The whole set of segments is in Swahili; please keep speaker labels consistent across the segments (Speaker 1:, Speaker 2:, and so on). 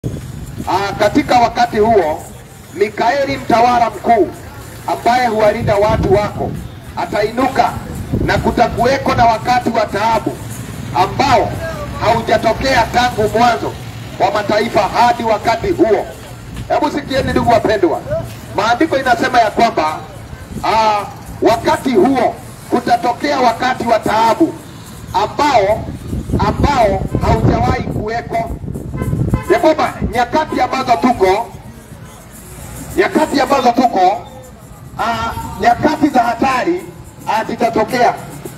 Speaker 1: Aa, katika wakati huo Mikaeli mtawala mkuu ambaye huwalinda watu wako atainuka, na kutakuweko na wakati wa taabu ambao haujatokea tangu mwanzo wa mataifa hadi wakati huo. Hebu sikieni ndugu wapendwa, maandiko inasema ya kwamba aa, wakati huo kutatokea wakati wa taabu ambao ambao haujawahi kuweko ya kwamba nyakati ambazo tuko nyakati ambazo tuko aa, nyakati za hatari aa, zitatokea.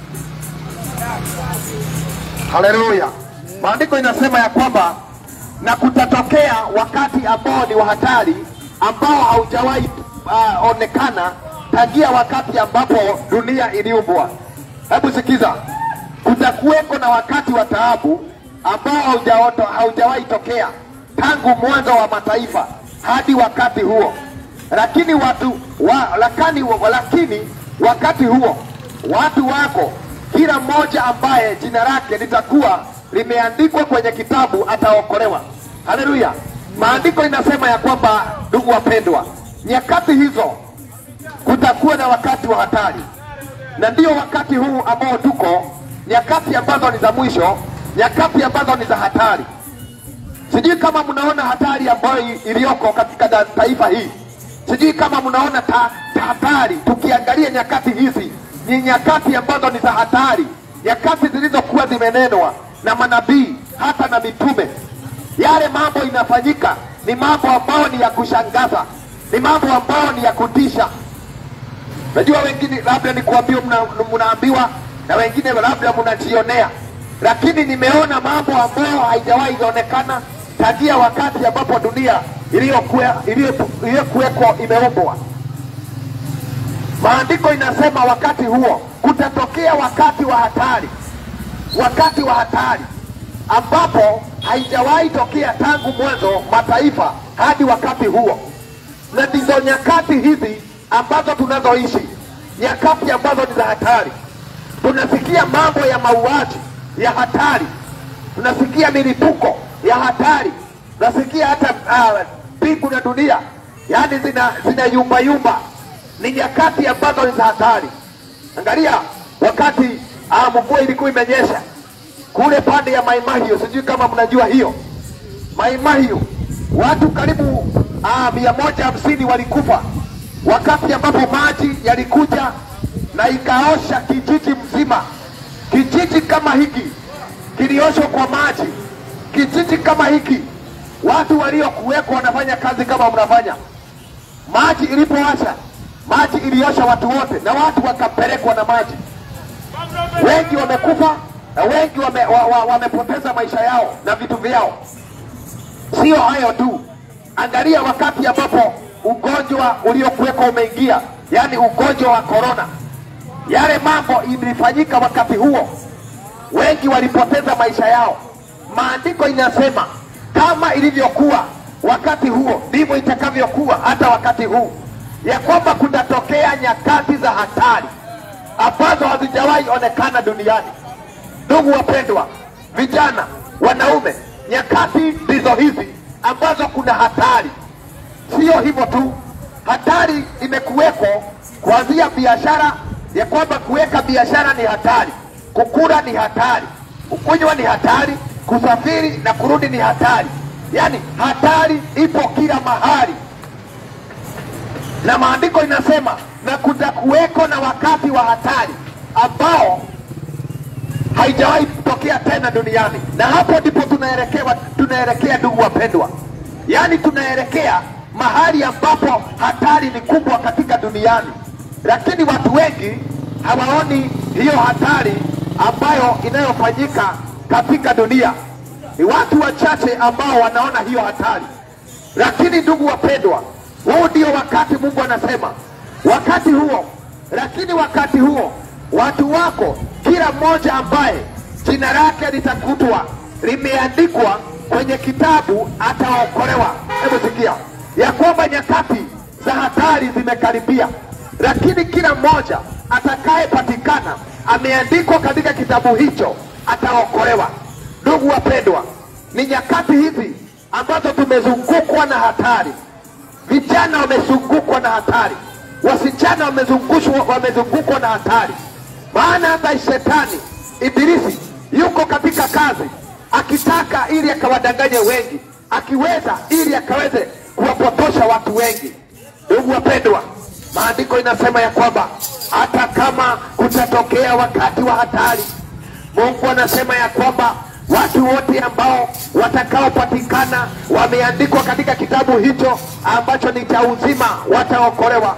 Speaker 1: Haleluya! Maandiko inasema ya kwamba na kutatokea wakati ambao ni wa hatari ambao haujawahi uh, onekana tangia wakati ambapo dunia iliumbwa. Hebu sikiza, kutakuweko na wakati wa taabu ambao haujaoto haujawahi tokea tangu mwanzo wa mataifa hadi wakati huo, lakini watu wa, lakini, lakini wakati huo watu wako kila mmoja ambaye jina lake litakuwa limeandikwa kwenye kitabu ataokolewa. Haleluya! Maandiko inasema ya kwamba, ndugu wapendwa, nyakati hizo kutakuwa na wakati wa hatari, na ndio wakati huu ambao tuko, nyakati ambazo ni za mwisho, nyakati ambazo ni za hatari. Sijui kama mnaona hatari ambayo iliyoko katika da- taifa hii, sijui kama mnaona ta, ta hatari. Tukiangalia nyakati hizi, ni nyakati ambazo ni za hatari, nyakati zilizokuwa zimenenwa na manabii hata na mitume. Yale mambo inafanyika ni mambo ambayo ni ya kushangaza, ni mambo ambayo ni ya kutisha. Najua wengine labda ni kuambiwa mna- mnaambiwa na wengine labda mnajionea, lakini nimeona mambo ambayo haijawahi onekana tangia wakati ambapo dunia iliyokuwa- iliyo- iliyokuweko imeumbwa. Maandiko inasema wakati huo kutatokea wakati wa hatari, wakati wa hatari ambapo haijawahi tokea tangu mwanzo mataifa hadi wakati huo, na ndizo nyakati hizi ambazo tunazoishi, nyakati ambazo ni za hatari. Tunasikia mambo ya mauaji ya hatari, tunasikia milipuko ya hatari, tunasikia hata uh, mbingu na dunia yaani zina, zina yumba yumba. Ni nyakati ambazo ni za hatari. Angalia wakati uh, mvua ilikuwa imenyesha kule pande ya Maimahiu, sijui kama mnajua hiyo Maimahiu, watu karibu ah, mia moja hamsini walikufa wakati ambapo maji yalikuja na ikaosha kijiji mzima. Kijiji kama hiki kilioshwa kwa maji, kijiji kama hiki watu waliokuweko wanafanya kazi kama mnafanya. Maji ilipowasha, maji iliosha watu wote, na watu wakapelekwa na maji wengi wamekufa na wengi wame, wa, wa, wamepoteza maisha yao na vitu vyao. Sio hayo tu, angalia wakati ambapo ugonjwa uliokuweko umeingia, yaani ugonjwa wa korona, yale mambo ilifanyika wakati huo, wengi walipoteza maisha yao. Maandiko inasema kama ilivyokuwa wakati huo ndivyo itakavyokuwa hata wakati huu, ya kwamba kutatokea nyakati za hatari ambazo hazijawahi onekana duniani. Ndugu wapendwa, vijana, wanaume, nyakati ndizo hizi ambazo kuna hatari. Sio hivyo tu, hatari imekuweko kuanzia biashara, ya kwamba kuweka biashara ni hatari, kukula ni hatari, kukunywa ni hatari, kusafiri na kurudi ni hatari. Yaani hatari ipo kila mahali na maandiko inasema na kutakuweko na wakati wa hatari ambao haijawahi kutokea tena duniani, na hapo ndipo tunaelekea, tunaelekea ndugu wapendwa, yaani tunaelekea mahali ambapo hatari ni kubwa katika duniani, lakini watu wengi hawaoni hiyo hatari ambayo inayofanyika katika dunia. Ni watu wachache ambao wanaona hiyo hatari, lakini ndugu wapendwa, huu ndio wakati Mungu anasema wakati huo, lakini wakati huo watu wako, kila mmoja ambaye jina lake litakutwa limeandikwa kwenye kitabu ataokolewa. Hebu sikia ya kwamba nyakati za hatari zimekaribia, lakini kila mmoja atakayepatikana ameandikwa katika kitabu hicho ataokolewa. Ndugu wapendwa, ni nyakati hizi ambazo tumezungukwa na hatari. Vijana wamezungukwa na hatari, wasichana wamezungushwa, wamezungukwa na hatari. Maana hata shetani Ibilisi yuko katika kazi akitaka ili akawadanganye wengi, akiweza ili akaweze kuwapotosha watu wengi. Ndugu wapendwa, maandiko inasema ya kwamba hata kama kutatokea wakati wa hatari, Mungu anasema ya kwamba watu wote ambao watakaopatikana wameandikwa katika kitabu hicho ambacho ni cha uzima wataokolewa.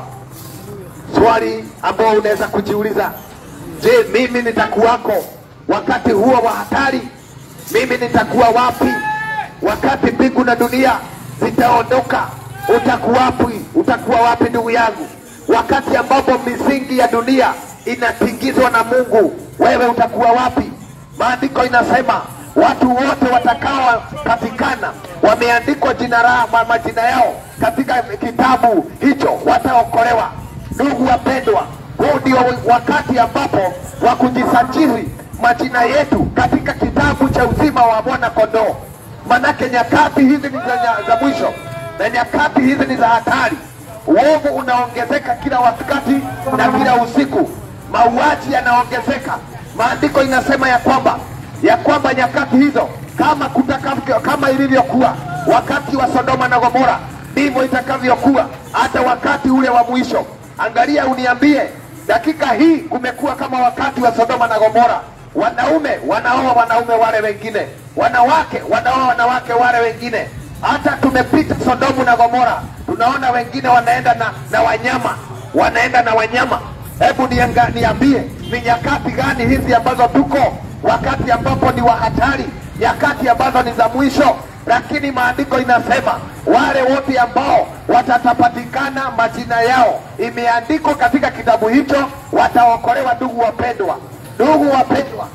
Speaker 1: Swali ambao unaweza kujiuliza, je, mimi nitakuwako wakati huo wa hatari? Mimi nitakuwa wapi wakati mbingu na dunia zitaondoka? Utakuwa wapi? Utakuwa wapi ndugu yangu, wakati ambapo misingi ya dunia inatingizwa na Mungu? Wewe utakuwa wapi? Maandiko inasema watu wote watakaopatikana wameandikwa jina la ma- majina yao katika kitabu hicho wataokolewa. Ndugu wapendwa, huu ndio wakati ambapo wa kujisajili majina yetu katika kitabu cha uzima wa mwana kondoo. Manake nyakati hizi ni za, nya- za mwisho na nyakati hizi ni za hatari. Uovu unaongezeka kila wakati na kila usiku, mauaji yanaongezeka. Maandiko inasema ya kwamba ya kwamba nyakati hizo kama kutakavyo, kama ilivyokuwa wakati wa Sodoma na Gomora ndivyo itakavyokuwa hata wakati ule wa mwisho. Angalia uniambie, dakika hii kumekuwa kama wakati wa Sodoma na Gomora. Wanaume wanaoa wanaume wale wengine, wanawake wanaoa wanawake wale wengine. Hata tumepita Sodomu na Gomora, tunaona wengine wanaenda na, na wanyama, wanaenda na wanyama. Hebu nianga- niambie, ni nyakati gani hizi ambazo tuko wakati ambapo ni wa hatari, nyakati ambazo ni za mwisho. Lakini maandiko inasema wale wote ambao watatapatikana majina yao imeandikwa katika kitabu hicho wataokolewa. Ndugu wapendwa, ndugu wapendwa,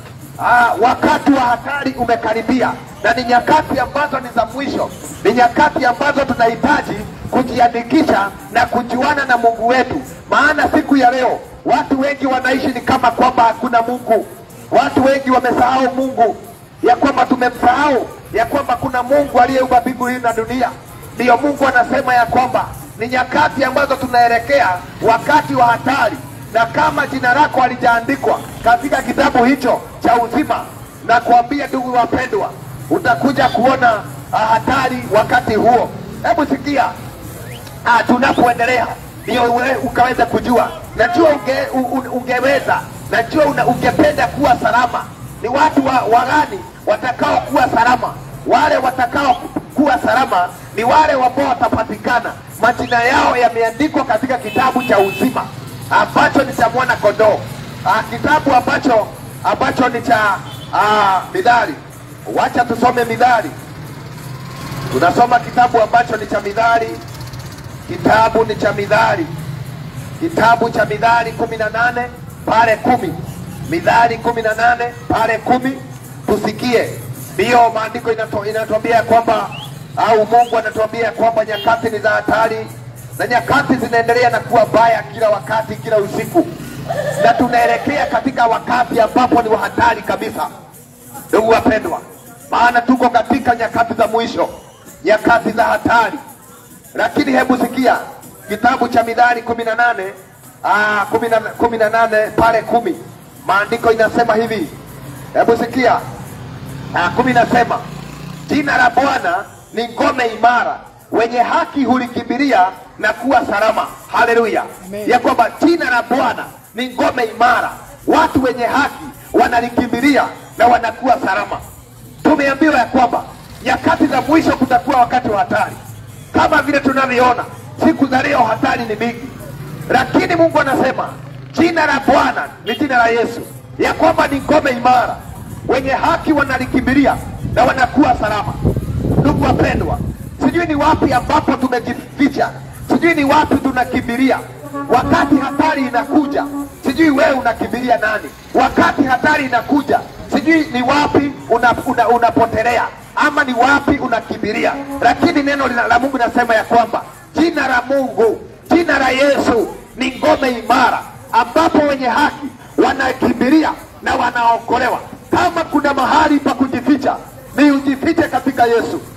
Speaker 1: Ah, wakati wa hatari umekaribia na ni nyakati ambazo ni za mwisho, ni nyakati ambazo tunahitaji kujiandikisha na kujuana na Mungu wetu, maana siku ya leo watu wengi wanaishi ni kama kwamba hakuna Mungu. Watu wengi wamesahau Mungu, ya kwamba tumemsahau ya kwamba kuna Mungu aliyeumba mbingu hii na dunia. Ndiyo Mungu anasema ya kwamba ni nyakati ambazo tunaelekea wakati wa hatari na kama jina lako halijaandikwa katika kitabu hicho cha uzima, na kuambia ndugu wapendwa, utakuja kuona ah, hatari wakati huo. Hebu sikia ah, tunapoendelea ndio uwe- ukaweza kujua. Najua unge, u, u- ungeweza, najua una, ungependa kuwa salama. Ni watu wa, wa gani watakao kuwa salama? Wale watakao kuwa salama ni wale ambao watapatikana majina yao yameandikwa katika kitabu cha uzima ambacho ni cha mwana kondoo, ah, kitabu ambacho ambacho ni cha ah, Midhali. Wacha tusome Midhali, tunasoma kitabu ambacho ni cha Midhali kitabu ni cha Midhali, kitabu cha Midhali kumi na nane pale kumi Midhali kumi na nane pale kumi tusikie. Ndiyo maandiko inato- inatuambia kwamba au Mungu anatuambia kwamba nyakati ni za hatari na nyakati zinaendelea na kuwa baya kila wakati, kila usiku, na tunaelekea katika wakati ambapo ni wa hatari kabisa. Ndugu wapendwa, maana tuko katika nyakati za mwisho, nyakati za hatari. Lakini hebu sikia kitabu cha Midhali kumi na nane ah, kumi na- kumi na nane pale kumi maandiko inasema hivi, hebu sikia ah, kumi nasema jina la Bwana ni ngome imara, wenye haki hulikimbilia na kuwa salama. Haleluya! ya kwamba jina la Bwana ni ngome imara, watu wenye haki wanalikimbilia na wanakuwa salama. Tumeambiwa ya kwamba nyakati za mwisho kutakuwa wakati wa hatari, kama vile tunavyoona siku za leo, hatari ni mingi, lakini Mungu anasema jina la Bwana ni jina la Yesu, ya kwamba ni ngome imara, wenye haki wanalikimbilia na wanakuwa salama. Ndugu wapendwa, sijui ni wapi ambapo tumejificha, sijui ni wapi tunakimbilia wakati hatari inakuja. Sijui wewe unakimbilia nani wakati hatari inakuja? Sijui ni wapi una, una, unapotelea ama ni wapi unakimbilia, lakini neno lina- la Mungu linasema ya kwamba jina la Mungu, jina la Yesu ni ngome imara, ambapo wenye haki wanakimbilia na wanaokolewa. Kama kuna mahali pa kujificha, ni ujifiche katika Yesu.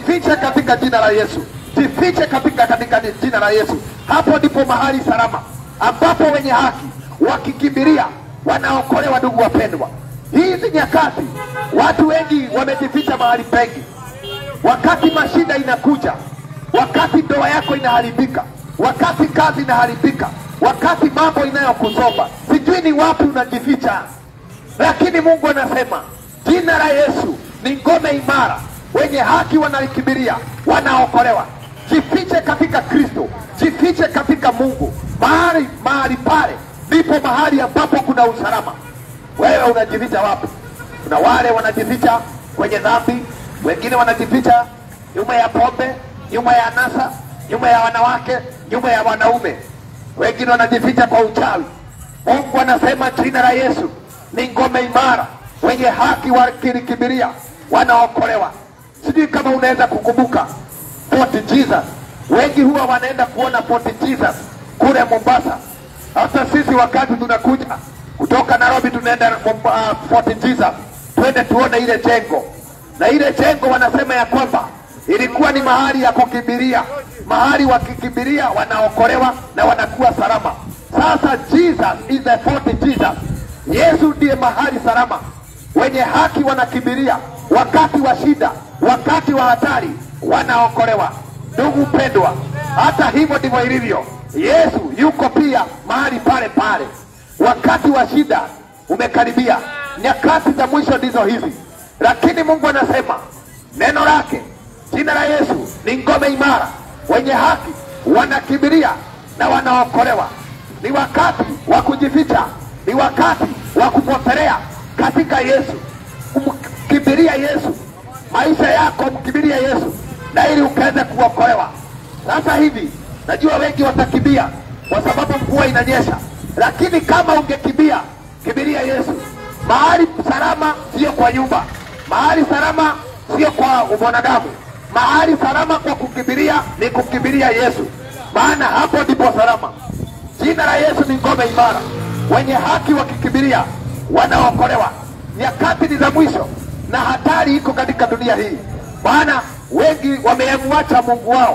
Speaker 1: jifiche katika jina la Yesu, jifiche katika katika jina la Yesu. Hapo ndipo mahali salama ambapo wenye haki wakikimbilia wanaokolewa. Ndugu wapendwa, hizi nyakati watu wengi wamejificha mahali pengi. Wakati mashida inakuja, wakati ndoa yako inaharibika, wakati kazi inaharibika, wakati mambo inayokusomba, sijui ni wapi unajificha, lakini Mungu anasema jina la Yesu ni ngome imara, wenye haki wanalikimbilia wanaokolewa. Jifiche katika Kristo, jifiche katika Mungu. Mahali mahali pale ndipo mahali ambapo kuna usalama. Wewe unajificha wapi? Kuna wale wanajificha kwenye dhambi, wengine wanajificha nyuma ya pombe, nyuma ya anasa, nyuma ya wanawake, nyuma ya wanaume, wengine wanajificha kwa uchawi. Mungu anasema jina la Yesu ni ngome imara, wenye haki wakilikimbilia wanaokolewa. Sijui kama unaweza kukumbuka Fort Jesus. Wengi huwa wanaenda kuona Fort Jesus kule Mombasa. Hata sisi wakati tunakuja kutoka Nairobi tunaenda Momba- uh, Fort Jesus, twende tuone ile jengo, na ile jengo wanasema ya kwamba ilikuwa ni mahali ya kukimbilia, mahali wakikimbilia wanaokolewa na wanakuwa salama. Sasa Jesus is the Fort Jesus. Yesu ndiye mahali salama, wenye haki wanakimbilia wakati wa shida, wakati wa hatari wanaokolewa. Ndugu mpendwa, hata hivyo ndivyo ilivyo. Yesu yuko pia mahali pale pale, wakati wa shida umekaribia, nyakati za mwisho ndizo hizi, lakini Mungu anasema neno lake, jina la Yesu ni ngome imara, wenye haki wanakimbilia na wanaokolewa. Ni wakati wa kujificha, ni wakati wa kupotelea katika Yesu, kumkimbilia Yesu, maisha yako mkimbilia Yesu na ili ukaweze kuokolewa. Sasa hivi najua wengi watakimbia kwa sababu mvua inanyesha, lakini kama ungekimbia, kimbilia Yesu. Mahali salama sio kwa nyumba, mahali salama sio kwa mwanadamu, mahali salama kwa kukimbilia ni kukimbilia Yesu, maana hapo ndipo salama. Jina la Yesu ni ngome imara, wenye haki wakikimbilia wanaokolewa. Nyakati ni za mwisho na hatari iko katika dunia hii, maana wengi wamemwacha Mungu wao,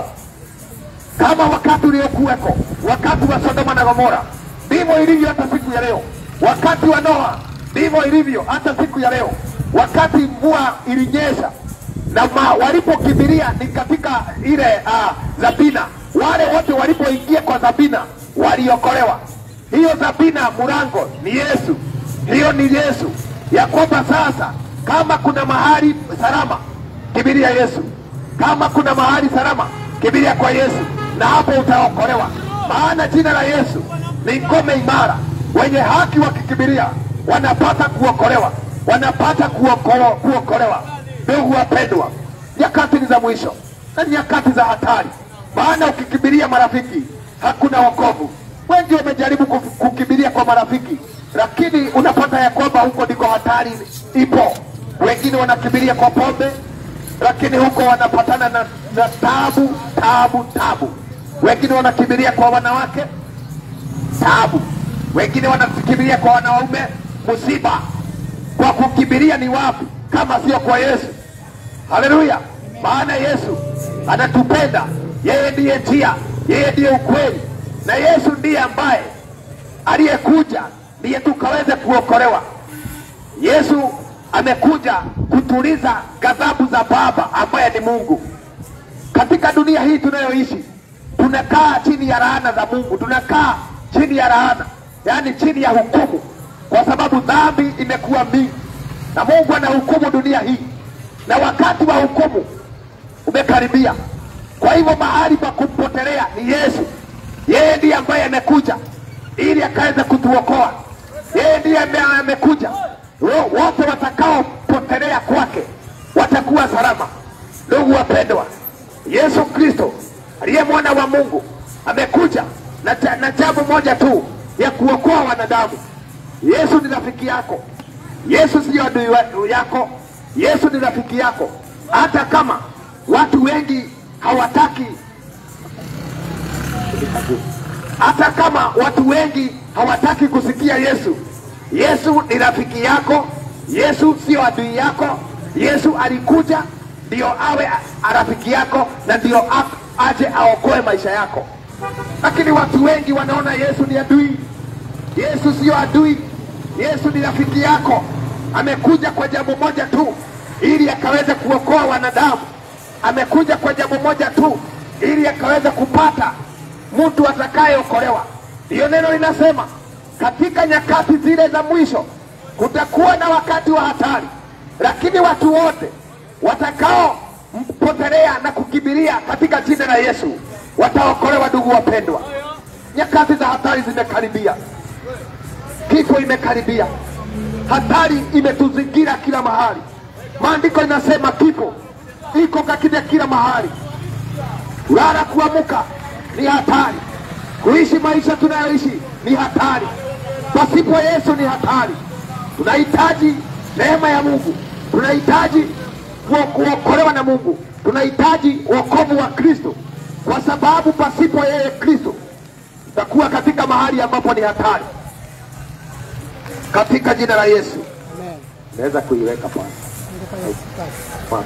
Speaker 1: kama wakati uliokuweko, wakati wa Sodoma na Gomora. Ndivyo ilivyo hata siku ya leo, wakati wa Noa ndivyo ilivyo hata siku ya leo, wakati mvua ilinyesha na ma, walipokimbilia ni katika ile uh, Zabina. Wale wote walipoingia kwa Zabina waliokolewa. Hiyo Zabina mlango ni Yesu, hiyo ni Yesu, ya kwamba sasa kama kuna mahali salama, kimbilia Yesu. Kama kuna mahali salama, kimbilia kwa Yesu, na hapo utaokolewa, maana jina la Yesu ni ngome imara. Wenye haki wakikimbilia wanapata kuokolewa, wanapata kuoko- kuokolewa. Ndugu wapendwa, nyakati ni za mwisho na nyakati za hatari, maana ukikimbilia marafiki hakuna wokovu. Wengi wamejaribu kuf- kukimbilia kwa marafiki, lakini unapata ya kwamba huko ndiko hatari ipo. Wengine wanakimbilia kwa pombe, lakini huko wanapatana na, na tabu tabu tabu. Wengine wanakimbilia kwa wanawake tabu, wengine wanakimbilia kwa wanaume msiba. Kwa kukimbilia ni wapi kama sio kwa Yesu? Haleluya! Maana Yesu anatupenda, yeye ndiye njia, yeye ndiye ukweli, na Yesu ndiye ambaye aliyekuja ndiye tukaweze kuokolewa. Yesu amekuja kutuliza ghadhabu za Baba ambaye ni Mungu. Katika dunia hii tunayoishi, tunakaa chini ya laana za Mungu, tunakaa chini ya laana, yaani chini ya hukumu, kwa sababu dhambi imekuwa mingi na Mungu anahukumu dunia hii, na wakati wa hukumu umekaribia. Kwa hivyo mahali pa kumpotelea ni Yesu. Yeye ndiye ambaye amekuja ili akaweze kutuokoa. Yeye ndiye ame- amekuja, Wo- wote watakaopotelea kwake watakuwa salama. Ndugu wapendwa, Yesu Kristo aliye mwana wa Mungu amekuja na, ja- na jambo moja tu ya kuokoa wanadamu. Yesu ni rafiki yako. Yesu siyo adui wa- yako. Yesu ni rafiki yako, hata kama watu wengi hawataki, hata kama watu wengi hawataki kusikia Yesu. Yesu ni rafiki yako. Yesu siyo adui yako. Yesu alikuja ndio awe a- rafiki yako na ndio a- aje aokoe maisha yako. Lakini watu wengi wanaona Yesu ni adui. Yesu sio adui, Yesu ni rafiki yako. Amekuja kwa jambo moja tu, ili akaweze kuokoa wanadamu. Amekuja kwa jambo moja tu, ili akaweze kupata mtu atakayeokolewa. Ndiyo neno linasema katika nyakati zile za mwisho kutakuwa na wakati wa hatari, lakini watu wote watakao mpotelea na kukimbilia katika jina la Yesu wataokolewa. Ndugu wapendwa, nyakati za hatari zimekaribia, kifo imekaribia, hatari imetuzingira kila mahali. Maandiko inasema kifo iko katika kila mahali. Kulala kuamuka ni hatari, kuishi maisha tunayoishi ni hatari, pasipo Yesu ni hatari. Tunahitaji neema ya Mungu, tunahitaji kuo- kuokolewa na Mungu, tunahitaji wokovu wa Kristo, kwa sababu pasipo yeye Kristo tutakuwa katika mahali ambapo ni hatari. Katika jina la Yesu
Speaker 2: Amen.
Speaker 1: naweza kuiweka pale
Speaker 2: Nitafanya kazi.
Speaker 1: pale.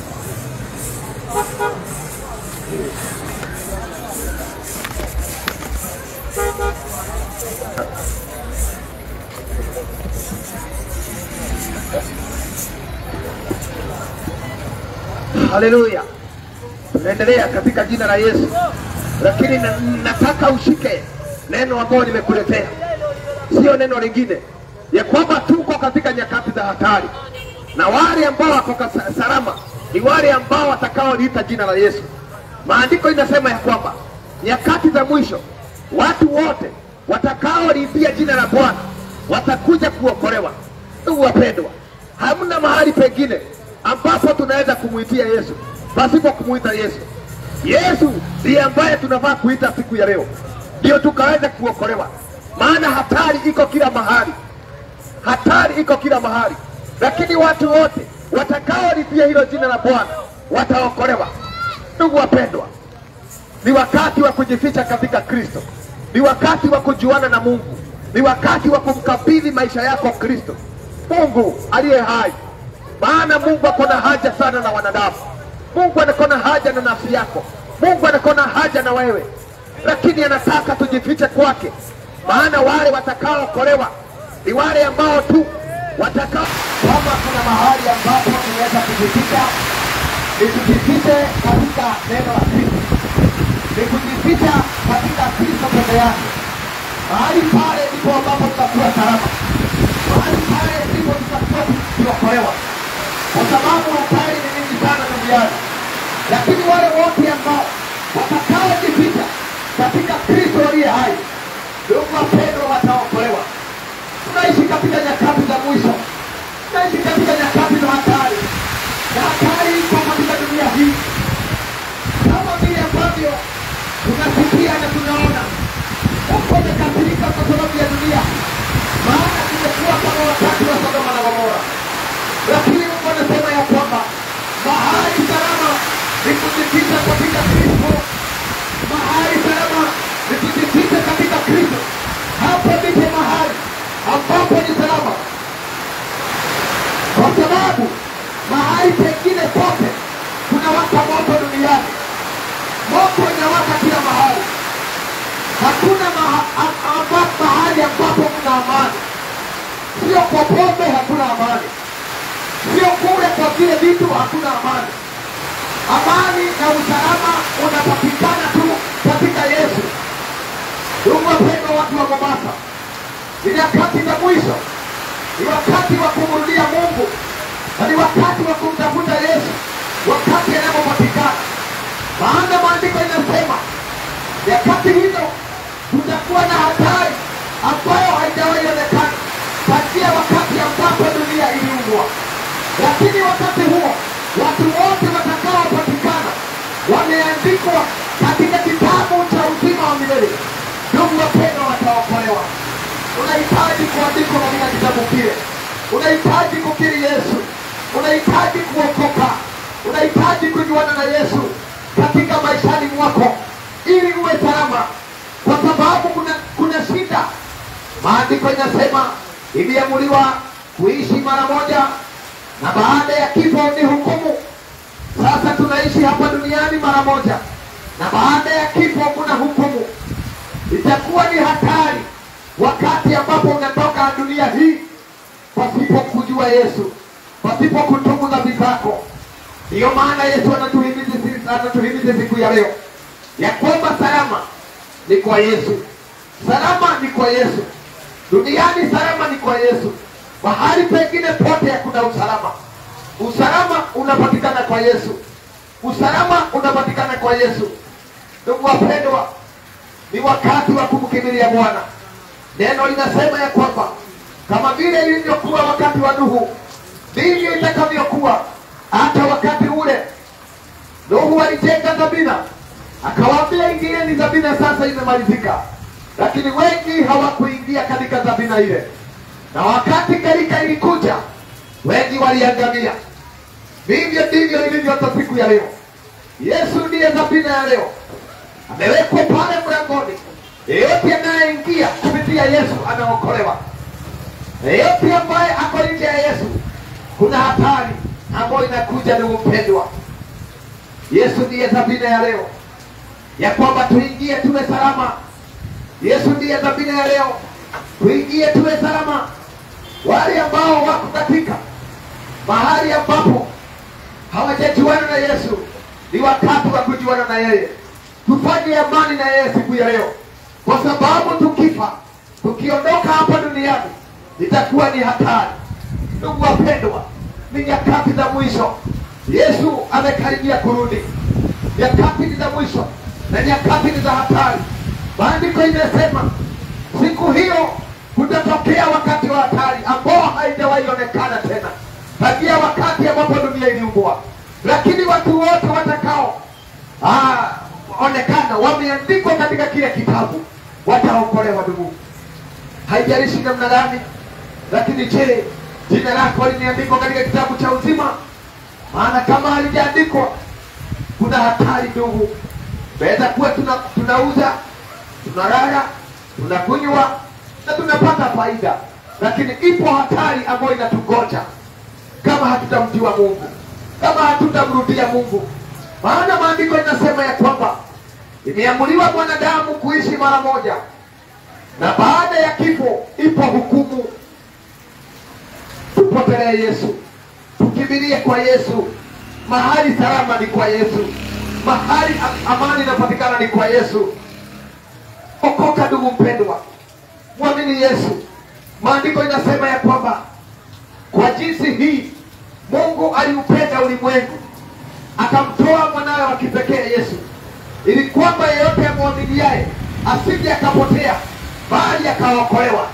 Speaker 1: Haleluya, tunaendelea katika jina la Yesu, lakini na, nataka ushike neno ambalo nimekuletea, sio neno lingine, ya kwamba tuko katika nyakati za hatari, na wale ambao wako kasa- salama ni wale ambao watakaoliita jina la Yesu. Maandiko inasema ya kwamba nyakati za mwisho watu wote watakaoliitia jina la Bwana watakuja kuokolewa. Ndugu wapendwa, hamna mahali pengine ambapo tunaweza kumwitia Yesu pasipo kumwita Yesu. Yesu ndiye ambaye tunafaa kuita siku ya leo, ndio tukaweza kuokolewa, maana hatari iko kila mahali hatari iko kila mahali, lakini watu wote watakaolipia hilo jina la Bwana wataokolewa. Ndugu wapendwa, ni wakati wa kujificha katika Kristo, ni wakati wa kujuana na Mungu, ni wakati wa kumkabidhi maisha yako Kristo, Mungu aliye hai. Maana Mungu ako na haja sana na wanadamu. Mungu anako na haja na nafsi yako, Mungu anako na haja na wewe, lakini anataka tujifiche kwake, maana wale watakaookolewa ni wale ambao tu watakao. Kama kuna mahali ambapo tunaweza kujificha, ni tujifiche katika neno la Kristo ni kujificha katika Kristo peke yake. Mahali pale ndipo ambapo tutakuwa salama, mahali pale ndipo tutakuwa tukiokolewa, kwa sababu hatari ni nyingi sana duniani, lakini wale wote ambao watakaojificha katika Kristo aliye hai, ndugu wapendwa, wataokolewa. Tunaishi katika nyakati za mwisho, tunaishi katika nyakati za hatari, na hatari iko katika dunia hii kama vile ambavyo tunasikia na tunaona watu wamekasirika kwa sababu ya dunia, maana tumekuwa kama wakati wa Sodoma na Gomora. Lakini Mungu anasema ya kwamba mahali salama ni kujificha katika Kristo, mahali salama ni kujificha katika Kristo. Hapo ndipo mahali ambapo ni salama, kwa sababu mahali pengine pote kunawaka moto duniani moto inawaka kila mahali. Hakuna maha, a- amba, mahali ambapo kuna amani, sio kwa pombe, hakuna amani, sio kule kwa vile vitu, hakuna amani. Amani na usalama unapatikana tu katika Yesu. Ndugu wapendwa, watu wa Mombasa, ni nyakati za mwisho, ni wakati wa kumrudia Mungu na ni wakati wa kumtafuta Yesu wakati anapopatikana maana maandiko inasema nyakati hizo kutakuwa na hatari ambayo haijawahi onekana tangia wakati ambapo dunia iliumbwa. Lakini wakati huo watu wote watakaopatikana wameandikwa katika kitabu cha uzima wa milele. Ndugu wapendwa, wataokolewa. Unahitaji kuandikwa katika kitabu kile, unahitaji kukiri Yesu, unahitaji kuokoka, unahitaji kujuana na Yesu katika maishani mwako ili uwe salama, kwa sababu kuna, kuna shida. Maandiko inasema iliamuliwa kuishi mara moja, na baada ya kifo ni hukumu. Sasa tunaishi hapa duniani mara moja, na baada ya kifo kuna hukumu. Itakuwa ni hatari wakati ambapo unatoka dunia hii pasipo kujua Yesu, pasipo kutubu dhambi zako. Ndiyo maana Yesu anatuhimiza sisi- anatuhimiza siku ya leo ya kwamba salama ni kwa Yesu, salama ni kwa Yesu, duniani salama ni kwa Yesu, mahali pengine pote hakuna usalama. Usalama unapatikana kwa Yesu, usalama unapatikana kwa Yesu. Ndugu wapendwa, ni wakati wa kumkimbilia Bwana. Neno linasema ya kwamba kama vile ilivyokuwa wakati wa Nuhu, ndivyo itakavyokuwa hata wakati ule. Nuhu alijenga Zabina, akawaambia ingieni Zabina, sasa imemalizika, lakini wengi hawakuingia katika Zabina ile, na wakati gharika ilikuja, wengi waliangamia. Vivyo ndivyo ilivyo hata siku ya leo. Yesu ndiye Zabina ya leo, amewekwa pale mlangoni. Yeyote anayeingia kupitia Yesu anaokolewa. Yeyote ambaye ako nje ya Yesu, kuna hatari ambayo inakuja. Ndugu mpendwa, Yesu ndiye Zabina ya leo, ya kwamba tuingie tuwe salama. Yesu ndiye Zabina ya leo, tuingie tuwe salama. Wale ambao wako katika mahali ambapo hawajajuana na Yesu, ni wakati wa kujuana na yeye. Tufanye amani na yeye siku ya leo, kwa sababu tukifa, tukiondoka hapa duniani itakuwa ni hatari. Ndugu wapendwa, ni nyakati za mwisho. Yesu amekaribia kurudi. Nyakati ni za mwisho na nyakati ni za hatari. Maandiko imesema siku hiyo kutatokea wakati wa hatari ambao haijawahi onekana tena tangia wakati ambapo dunia iliumbwa, lakini watu wote watakao ah, onekana wameandikwa katika kile kitabu wataokolewa. Ndugu, haijalishi namna gani, lakini je, jina lako limeandikwa katika kitabu cha uzima? Maana kama halijaandikwa, kuna hatari ndugu. Tunaweza kuwa tuna, tunauza tunalala tunakunywa na tunapata faida, lakini ipo hatari ambayo inatugoja kama hatutamjua Mungu, kama hatutamrudia Mungu. Maana maandiko inasema ya kwamba imeamuliwa mwanadamu kuishi mara moja, na baada ya kifo ipo hukumu. Tupotelee Yesu, tukimbilie kwa Yesu. Mahali salama ni kwa Yesu, mahali am- amani inapatikana ni kwa Yesu. Okoka ndugu mpendwa, mwamini Yesu. Maandiko inasema ya kwamba kwa jinsi hii Mungu aliupenda ulimwengu akamtoa mwanawe wa kipekee Yesu, ili kwamba yeyote amwaminiaye asije akapotea, bali akaokolewa.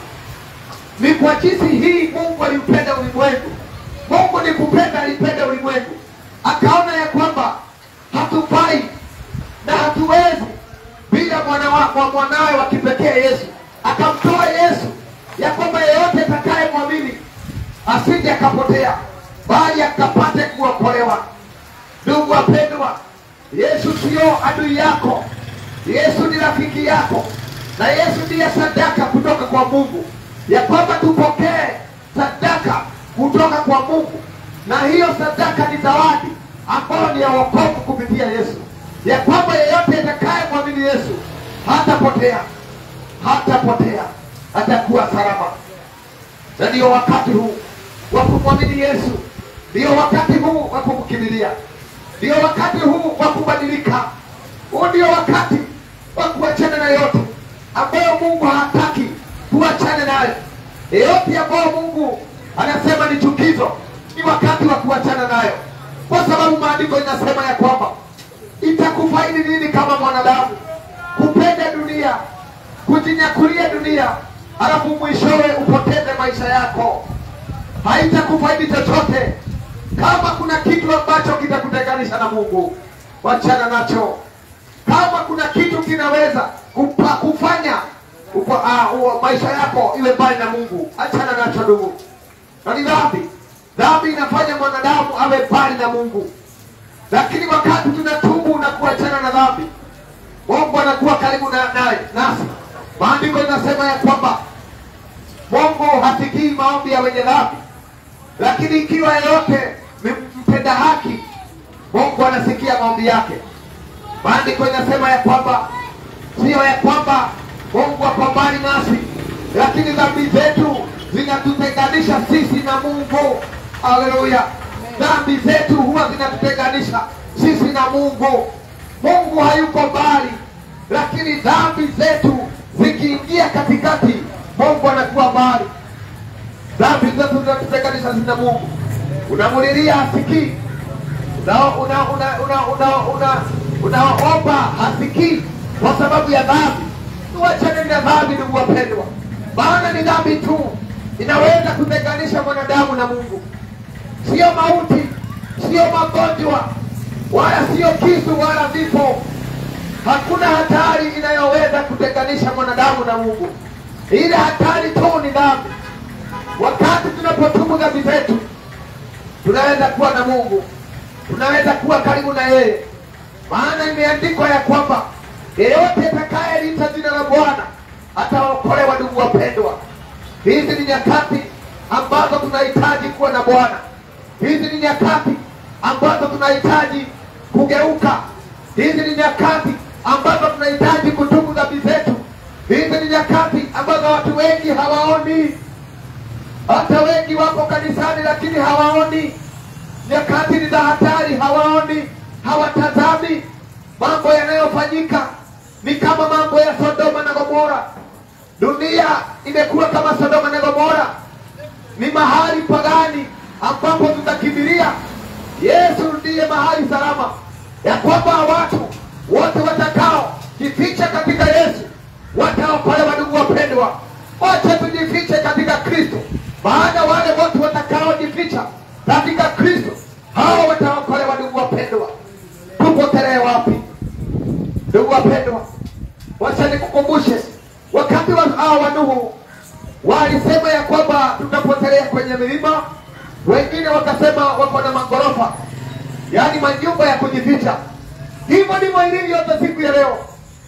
Speaker 1: Ni kwa jinsi hii Mungu aliupenda ulimwengu. Mungu ni kupenda, alipenda ulimwengu, akaona ya kwamba hatufai na hatuwezi bila mwana wa, wa mwanawe wa kipekee Yesu, akamtoa Yesu, ya kwamba yeyote atakaye mwamini asije akapotea, bali akapate kuokolewa. Ndugu wapendwa, Yesu sio adui yako, Yesu ni rafiki yako, na Yesu ndiye sadaka kutoka kwa Mungu, ya kwamba tupokee sadaka kutoka kwa Mungu, na hiyo sadaka ni zawadi ambayo ni ya wokovu kupitia Yesu, ya kwamba yeyote atakaye mwamini Yesu hatapotea, hatapotea, atakuwa salama na ndiyo wakati huu wa kumwamini Yesu, ndiyo wakati huu wa kumkimbilia, ndiyo wakati huu wa kubadilika. Huu ndio wakati wa kuachana na yote ambayo Mungu hataki tuachane nayo. Yote ambayo Mungu anasema ni chukizo, ni wakati wa kuachana nayo, kwa sababu maandiko inasema ya kwamba itakufaidi nini kama mwanadamu kupenda dunia, kujinyakulia dunia, alafu mwishowe upoteze maisha yako. Haitakufaidi chochote. Kama kuna kitu ambacho kitakutenganisha na Mungu, wachana nacho. Kama kuna kitu kinaweza kupa, kufanya upa, uh, maisha yako iwe mbali na Mungu, achana nacho ndugu. Na ni dhambi. Dhambi inafanya mwanadamu awe mbali na Mungu, lakini wakati tunatubu na kuachana na dhambi, Mungu anakuwa karibu na naye nasi. Maandiko inasema ya kwamba Mungu hasikii maombi ya wenye dhambi, lakini ikiwa yeyote ni mpenda haki Mungu anasikia maombi yake. Maandiko inasema ya kwamba sio ya kwamba Mungu hapambani nasi, lakini dhambi zetu zinatutenganisha sisi na Mungu. Haleluya! Dhambi zetu huwa zinatutenganisha sisi na Mungu. Mungu hayuko mbali, lakini dhambi zetu zikiingia katikati, Mungu anakuwa mbali. Dhambi zetu zinatutenganisha sisi na Mungu. Unamulilia hasikii, unaomba una, una, una, una, una, unaomba hasikii kwa sababu ya dhambi. Tuachane na dhambi, ndugu wapendwa, maana ni dhambi tu inaweza kutenganisha mwanadamu na Mungu, sio mauti, sio magonjwa, wala sio kisu wala vifo. Hakuna hatari inayoweza kutenganisha mwanadamu na Mungu. Ile hatari tu ni dhambi. Wakati tunapotubu dhambi zetu, tunaweza kuwa na Mungu, tunaweza kuwa karibu na yeye, maana imeandikwa ya kwamba yeyote atakayeliita jina la Bwana ataokolewa. Ndugu wapendwa, hizi ni nyakati ambazo tunahitaji kuwa na Bwana. Hizi ni nyakati ambazo tunahitaji kugeuka. Hizi ni nyakati ambazo tunahitaji kutubu dhambi zetu. Hizi ni nyakati ambazo watu wengi hawaoni, hata wengi wako kanisani lakini hawaoni. Nyakati ni za hatari, hawaoni, hawatazami mambo yanayofanyika. Ni kama mambo ya Sodoma na Gomora. Dunia imekuwa kama Sodoma na Gomora, ni mahali pagani ambapo tutakimbilia. Yesu ndiye mahali salama, ya kwamba watu wote watakao jificha katika Yesu wataokolewa. Ndugu wapendwa, wacha tujifiche katika Kristo, maana wale wote watakaojificha katika Kristo hao wataokolewa. Ndugu wapendwa, tupotelee wapi? Ndugu wapendwa, wacha nikukumbushe wakati wa hao wa Nuhu walisema ya kwamba tutapotelea kwenye milima, wengine wakasema wako na magorofa, yaani majumba ya kujificha. Hivyo ndivyo ilivyo hata siku ya leo.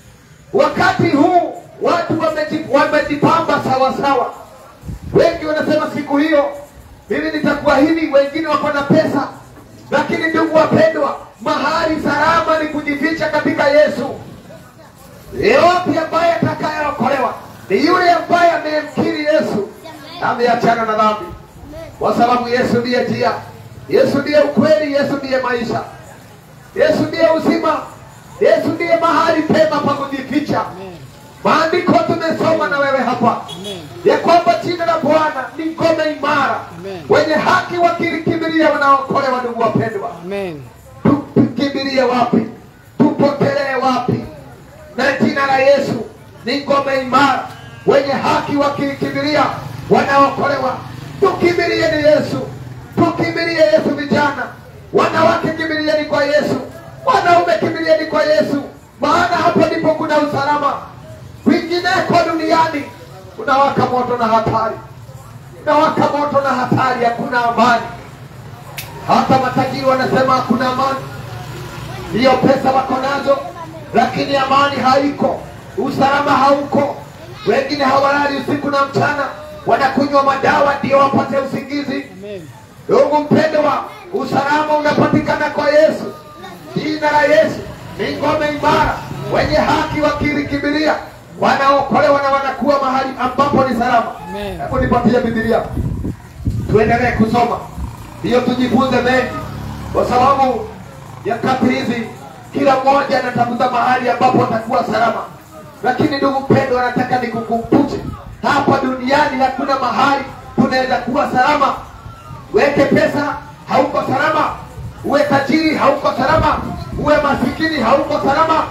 Speaker 1: Wakati huu watu wameji- wamejipamba sawa sawa. Wengi wanasema siku hiyo mimi nitakuwa hivi, wengine wako na pesa. Lakini ndugu wapendwa, mahali salama ni kujificha katika Yesu. Yeyote ambaye atakayeokolewa ni yule ambaye amemkiri Yesu, ameachana na dhambi, kwa sababu Yesu ndiye njia, Yesu ndiye ukweli, Yesu ndiye maisha, Yesu ndiye uzima, Yesu ndiye mahali pema pa kujificha. Maandiko tumesoma na wewe hapa ya kwamba jina la Bwana ni ngome imara,
Speaker 2: Amen.
Speaker 1: wenye haki wakilikimbilia wanaokolewa. Ndugu wapendwa,
Speaker 2: Amen.
Speaker 1: tukimbilie wapi? Tupotelee wapi? Na jina la Yesu ni ngome imara, wenye haki wakilikimbilia wanaokolewa. Tukimbilie ni Yesu, tukimbilie Yesu. Vijana, wanawake, kimbilieni kwa Yesu, wanaume, kimbilieni kwa Yesu, maana hapo ndipo kuna usalama. Kwingineko duniani unawaka moto na hatari, unawaka moto na hatari, hakuna amani. Hata matajiri wanasema hakuna amani, ndiyo pesa wako nazo, lakini amani haiko, usalama hauko. Wengine hawalali usiku na mchana, wanakunywa madawa ndio wapate usingizi.
Speaker 2: Amen.
Speaker 1: Ndugu mpendwa, usalama unapatikana kwa Yesu. Jina la Yesu ni ngome imara, wenye haki wakilikimbilia wanaokolewa na wanakuwa mahali ambapo ni salama.
Speaker 2: Amen.
Speaker 1: Hebu nipatie Biblia tuendelee kusoma, ndiyo tujifunze mengi, kwa sababu nyakati hizi kila mmoja anatafuta mahali ambapo atakuwa salama. Lakini ndugu mpendwa, nataka nikukumbushe hapa duniani hakuna mahali tunaweza kuwa salama. Weke pesa, hauko salama. Uwe tajiri, hauko salama. Uwe masikini, hauko salama.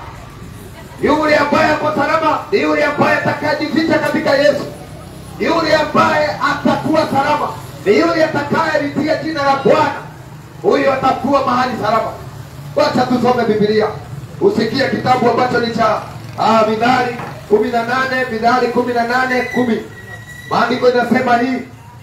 Speaker 1: Yule ambaye ako salama ni yule ambaye atakayejificha katika Yesu yule ambaye atakuwa salama ni yule atakayelitia jina la Bwana, huyo atakuwa mahali salama. Wacha tusome Biblia, usikie kitabu ambacho ni cha ah, Mithali kumi na nane Mithali kumi na nane kumi. Maandiko inasema hii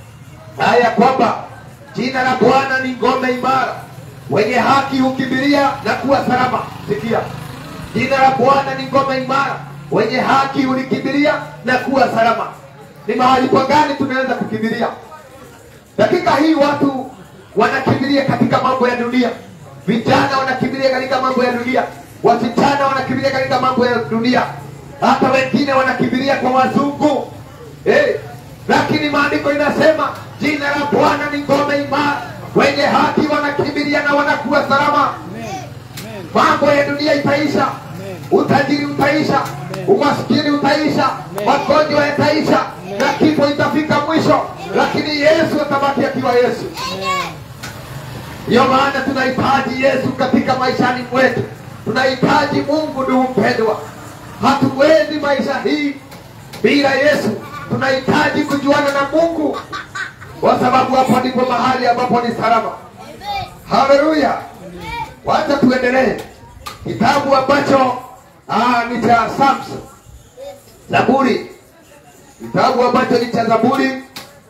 Speaker 1: haya kwamba jina la Bwana ni ngome imara, wenye haki hukimbilia na kuwa salama. Sikia, jina la Bwana ni ngome imara, wenye haki hulikimbilia na kuwa salama. Ni mahali kwa gani tunaweza kukimbilia? Dakika hii watu wanakimbilia katika mambo ya dunia, vijana wanakimbilia katika mambo ya dunia, wasichana wanakimbilia katika mambo ya dunia, hata wengine wanakimbilia kwa wazungu eh. Lakini maandiko inasema jina la Bwana ni ngome imara, wenye haki wanakimbilia na wanakuwa salama. Mambo ya dunia itaisha, utajiri utaisha, umaskini utaisha, magonjwa yataisha na kifo itafika mwisho, lakini Yesu atabaki akiwa Yesu. Ndiyo maana tunahitaji Yesu katika maishani mwetu, tunahitaji Mungu. Ndugu mpendwa, hatuwezi maisha hii bila Yesu. Tunahitaji kujuana na Mungu, kwa sababu hapo ndipo mahali ambapo ni salama. Haleluya! Wacha tuendelee kitabu ambacho ah, ni cha Samson, Zaburi, kitabu ambacho ni cha Zaburi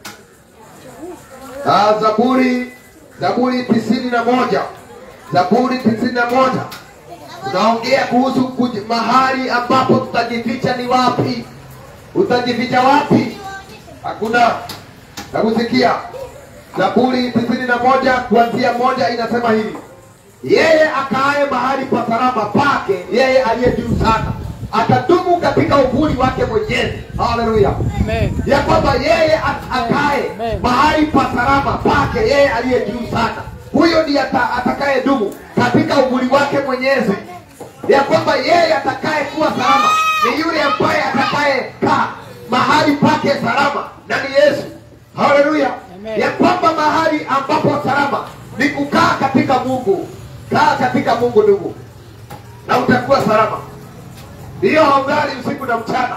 Speaker 1: ah, Zaburi Zaburi tisini na moja Zaburi tisini na moja tunaongea kuhusu kuj- mahali ambapo tutajificha ni wapi. Utajificha wapi? Hakuna. Nakusikia. Zaburi tisini na moja kuanzia moja inasema hivi: yeye akaaye mahali pa salama pake, yeye aliye juu sana atadumu katika uvuli wake Mwenyezi. Haleluya!
Speaker 2: Amen.
Speaker 1: ya kwamba yeye a- akae
Speaker 2: Amen.
Speaker 1: mahali pa salama pake yeye aliye juu sana, huyo ndiye ata, atakaye dumu katika uvuli wake Mwenyezi. Ya kwamba yeye atakaye kuwa salama ni yule ambaye atakaye kaa mahali pake salama, na ni Yesu. Haleluya!
Speaker 2: Amen.
Speaker 1: ya kwamba mahali ambapo salama ni kukaa katika Mungu. Kaa katika Mungu ndugu, na utakuwa salama. Ndiyo haulali usiku na mchana,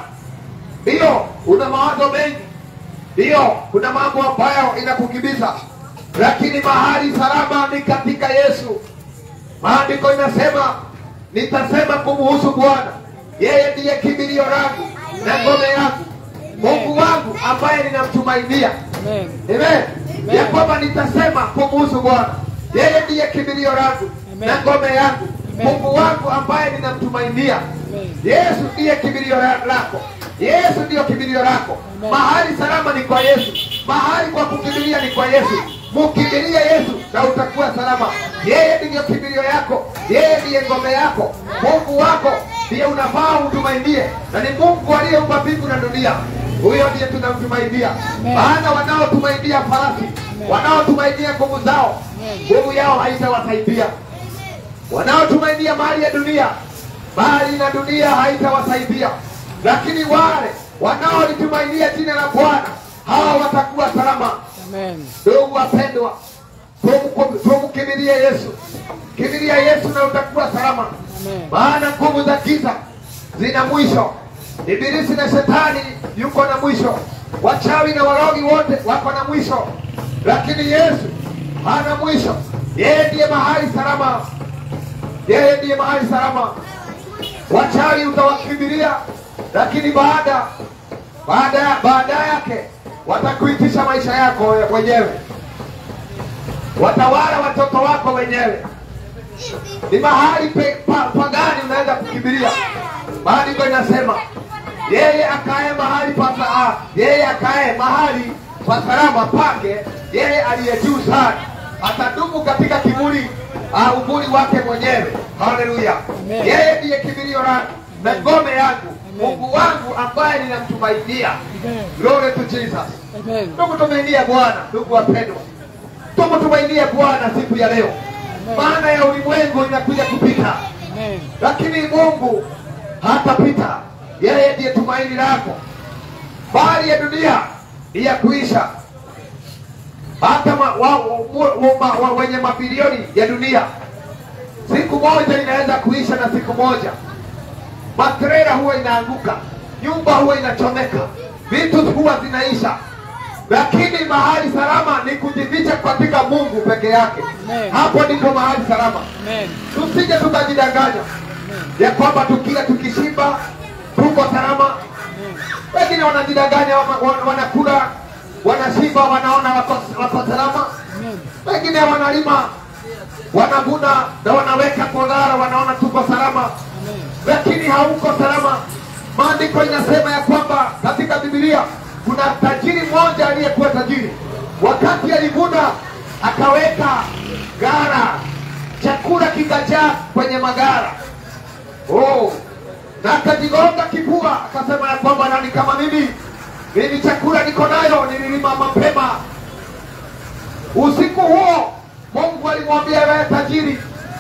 Speaker 1: ndiyo una mawazo mengi, ndiyo kuna mambo ambayo inakukimbiza, lakini mahali salama ni katika Yesu. Maandiko inasema nitasema kumuhusu Bwana, yeye ndiye kimbilio langu na ngome yangu, Mungu wangu ambaye ninamtumainia.
Speaker 2: Amen.
Speaker 1: Amen. Ya kwamba nitasema kumuhusu Bwana, yeye ndiye kimbilio langu
Speaker 2: Amen.
Speaker 1: na ngome yangu,
Speaker 2: Amen.
Speaker 1: Mungu wangu ambaye ninamtumainia.
Speaker 2: Amen.
Speaker 1: Yesu ndiye kimbilio la- lako, Yesu ndiyo kimbilio lako.
Speaker 2: Amen.
Speaker 1: Mahali salama ni kwa Yesu, mahali kwa kukimbilia ni kwa Yesu. Mukimbilie Yesu na utakuwa salama. Yeye ndiyo kimbilio yako, yeye ndiye ngome yako, Mungu wako ndiye unafaa utumainie, na ni Mungu aliyeumba mbingu na dunia. Huyo ndiye tunamtumainia,
Speaker 2: Amen.
Speaker 1: maana wanaotumainia farasi, wanaotumainia nguvu zao, nguvu yao haitawasaidia wanaotumainia mali ya dunia, mali na dunia haitawasaidia, lakini wale wanaolitumainia jina la Bwana hawa watakuwa salama.
Speaker 2: Amen.
Speaker 1: Ndugu wapendwa, tumu- tumkimbilie Yesu, kimbilia Yesu na utakuwa salama,
Speaker 2: Amen.
Speaker 1: maana nguvu za giza zina mwisho. Ibilisi na shetani yuko na mwisho, wachawi na warogi wote wako na mwisho, lakini Yesu hana mwisho. Yeye ndiye mahali salama, yeye ndiye mahali salama. Wachawi utawakimbilia, lakini baada baada baada yake watakuitisha maisha yako wenyewe, watawala watoto wako wenyewe. Ni mahali pe, pa, pagani unaweza kukimbilia. Maandiko inasema yeye akae mahali pa saa, yeye akae mahali pa salama pake, yeye aliye juu sana atadumu katika kivuli uh, uvuli wake mwenyewe. Haleluya!
Speaker 2: Amen.
Speaker 1: Yeye ndiye kimbilio langu na ngome yangu,
Speaker 2: Amen.
Speaker 1: Mungu wangu ambaye ninamtumainia.
Speaker 2: Amen.
Speaker 1: Glory to Jesus.
Speaker 2: Amen.
Speaker 1: Tumtumainie Bwana, ndugu wapendwa, tumtumainie Bwana siku ya leo, maana ya ulimwengu inakuja kupita,
Speaker 2: Amen.
Speaker 1: lakini Mungu hatapita. Yeye ndiye tumaini lako. Bali ya dunia ni ya kuisha, hata ma, wa, wa, wa, wa, wa, wenye mabilioni ya dunia, siku moja inaweza kuisha, na siku moja matrela huwa inaanguka, nyumba huwa inachomeka, vitu huwa zinaisha, lakini mahali salama ni kujificha katika Mungu peke yake.
Speaker 2: Amen.
Speaker 1: Hapo ndipo mahali salama.
Speaker 2: Amen.
Speaker 1: Tusije tukajidanganya ya kwamba tukila tukishiba tuko salama. Wengine wanajidanganya, wana- wana- wanakula wanashiba, wanaona wako, wako salama.
Speaker 2: Amen.
Speaker 1: Wengine wanalima wanavuna na wanaweka kodara, wanaona tuko salama
Speaker 2: Amen.
Speaker 1: lakini hauko salama. Maandiko inasema ya kwamba katika Biblia kuna tajiri mmoja aliyekuwa tajiri, wakati alivuna akaweka gara chakula kikajaa kwenye magara oh. na akajigonga kifua akasema ya kwamba nani kama mimi mimi chakula niko nayo nililima mapema usiku huo mungu alimwambia wewe tajiri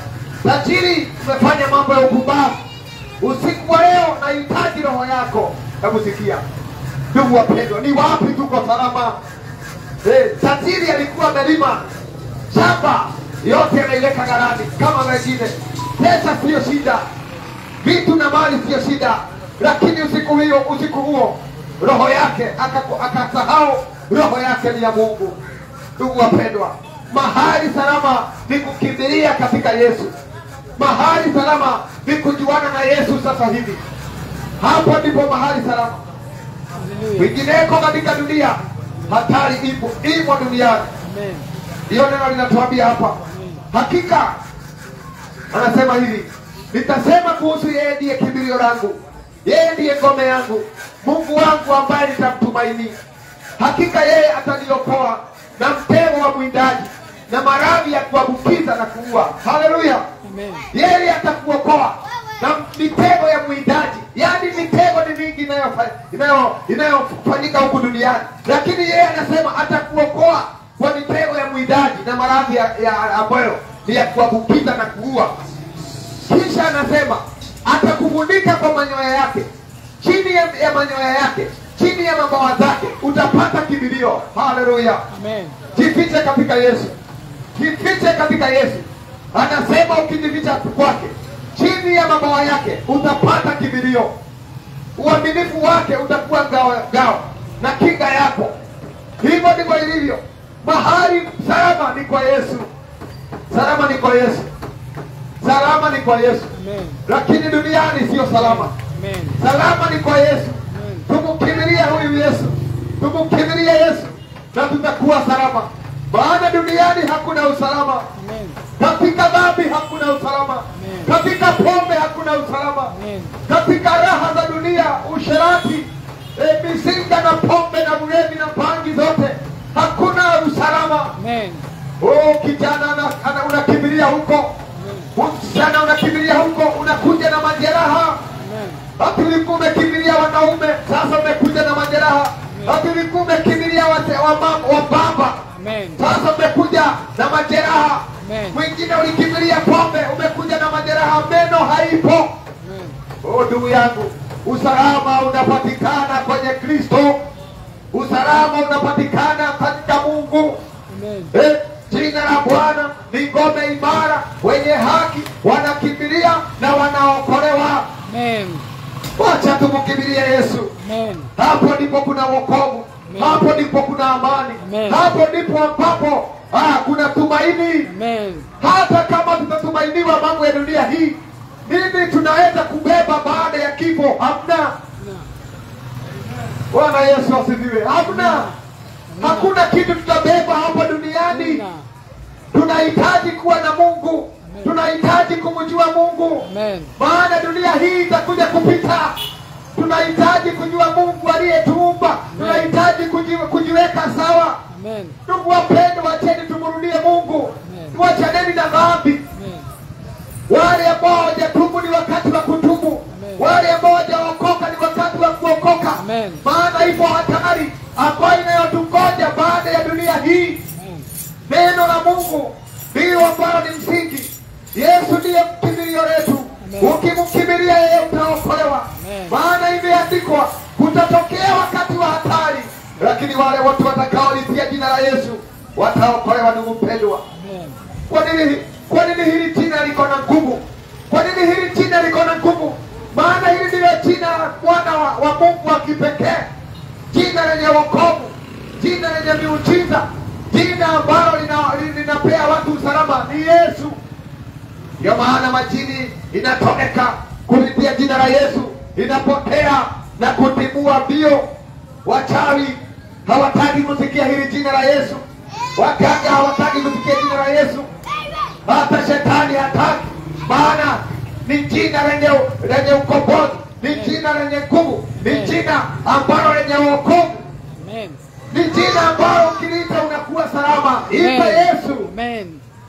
Speaker 1: tajiri umefanya mambo ya upumbavu usiku wa leo nahitaji roho yako hebu sikia ndugu wapendwa ni wapi tuko salama eh, tajiri alikuwa amelima shamba yote anaiweka gharani kama wengine pesa siyo shida vitu na mali siyo shida lakini usiku hiyo usiku huo roho yake akaku- akasahau roho yake ni ya mungu ndugu wapendwa mahali salama ni kukimbilia katika yesu mahali salama ni kujuana na yesu sasa hivi hapo ndipo mahali salama
Speaker 2: Hallelujah.
Speaker 1: kwingineko katika dunia hatari ipo imo duniani
Speaker 2: Amen.
Speaker 1: hiyo neno linatuambia hapa hakika anasema hivi nitasema kuhusu yeye ndiye kimbilio langu yeye ndiye ngome yangu mungu wangu ambaye nitamtumaini hakika yeye ataniokoa na mtego wa mwindaji na maradhi ya kuambukiza na kuua haleluya
Speaker 2: Amen.
Speaker 1: yeye atakuokoa na mitego ya mwindaji yaani mitego ni mingi inayofa- inayo- inayofanyika huku duniani lakini yeye anasema atakuokoa kwa mitego ya mwindaji na maradhi ya, ya ambayo ni ya kuambukiza na kuua kisha anasema atakufunika kwa manyoya yake chini ya, ya manyoya yake chini ya mabawa zake utapata kimbilio haleluya
Speaker 2: Amen.
Speaker 1: jifiche katika yesu jifiche katika yesu anasema ukijificha kwake chini ya mabawa yake utapata kimbilio uaminifu wake utakuwa ngao, ngao na kinga yako hivyo ndivyo ilivyo mahali salama ni kwa yesu salama ni kwa yesu salama ni kwa yesu
Speaker 2: Amen.
Speaker 1: lakini duniani siyo salama
Speaker 2: Amen.
Speaker 1: salama ni kwa yesu
Speaker 2: Amen.
Speaker 1: tumukimbilia huyu yesu tumukimbilia yesu na tutakuwa salama maana duniani hakuna usalama
Speaker 2: Amen.
Speaker 1: katika dhambi hakuna usalama
Speaker 2: Amen.
Speaker 1: katika pombe hakuna usalama
Speaker 2: Amen.
Speaker 1: katika raha za dunia usherati e, misinga na pombe na ulevi na pangi zote hakuna usalama
Speaker 2: Amen.
Speaker 1: oh, kijana ana- ana- unakimbilia huko msichana unakimbilia huko unakuja na majeraha
Speaker 2: Amen.
Speaker 1: hati ulikuwa umekimbilia wanaume sasa umekuja na majeraha hati ulikuwa umekimbilia wate- wamam- wababa
Speaker 2: Amen.
Speaker 1: sasa umekuja na majeraha
Speaker 2: Amen.
Speaker 1: mwingine ulikimbilia pombe umekuja na majeraha meno haipo
Speaker 2: Amen.
Speaker 1: oh, ndugu yangu usalama unapatikana kwenye kristo usalama unapatikana katika mungu
Speaker 2: Amen.
Speaker 1: Eh, jina la bwana ni ngome imara wenye haki wanakimbilia na wanaokolewa
Speaker 2: Amen.
Speaker 1: wacha tumkimbilie yesu
Speaker 2: Amen.
Speaker 1: hapo ndipo kuna wokovu
Speaker 2: Amen.
Speaker 1: hapo ndipo kuna amani
Speaker 2: Amen.
Speaker 1: hapo ndipo ambapo ah, kuna tumaini
Speaker 2: Amen.
Speaker 1: hata kama tutatumainiwa mambo ya dunia hii nini tunaweza kubeba baada ya kifo hamna bwana yesu asifiwe hamna hakuna kitu tutabeba hapa duniani
Speaker 2: Amina.
Speaker 1: tunahitaji kuwa na mungu tunahitaji kumjua mungu
Speaker 2: Amen.
Speaker 1: maana dunia hii itakuja kupita tunahitaji kujua mungu aliyetuumba tunahitaji kuji, kujiweka sawa
Speaker 2: Amen.
Speaker 1: ndugu wapendo wacheni tumrudie mungu
Speaker 2: Amen.
Speaker 1: tuachaneni na dhambi
Speaker 2: Amen.
Speaker 1: wale ambao hawajatubu ni wakati wa kutubu
Speaker 2: Amen.
Speaker 1: wale ambao hawajaokoka ni wakati wa kuokoka
Speaker 2: Amen.
Speaker 1: maana ipo hatari ambayo inayotungoja baada ya dunia hii
Speaker 2: Amen.
Speaker 1: neno la mungu ndilo ambalo ni msingi yesu ndiye mkimbilio letu
Speaker 2: Amen.
Speaker 1: ukimkimbilia yeye utaokolewa
Speaker 2: Amen.
Speaker 1: maana imeandikwa kutatokea wakati wa hatari lakini wale wote watakaolitia jina la yesu wataokolewa ndugu mpendwa
Speaker 2: Amen.
Speaker 1: kwa nini kwa nini hili jina liko na nguvu kwa nini hili jina liko na nguvu maana hili ndilo jina la mwana wa, wa mungu wa kipekee jina lenye wokovu jina lenye miujiza jina ambalo lina- linapea watu usalama ni yesu ndio maana majini inatoweka kupitia jina la yesu inapotea na kutimua mbio wachawi hawataki kusikia hili jina la yesu waganga hawataki kusikia jina la yesu hata shetani hataki maana ni jina lenye lenye ukombozi ni jina lenye nguvu ni jina ambalo lenye wokovu
Speaker 2: Amen.
Speaker 1: ni jina ambalo ukiliita unakuwa salama ipe
Speaker 2: Amen.
Speaker 1: yesu
Speaker 2: Amen.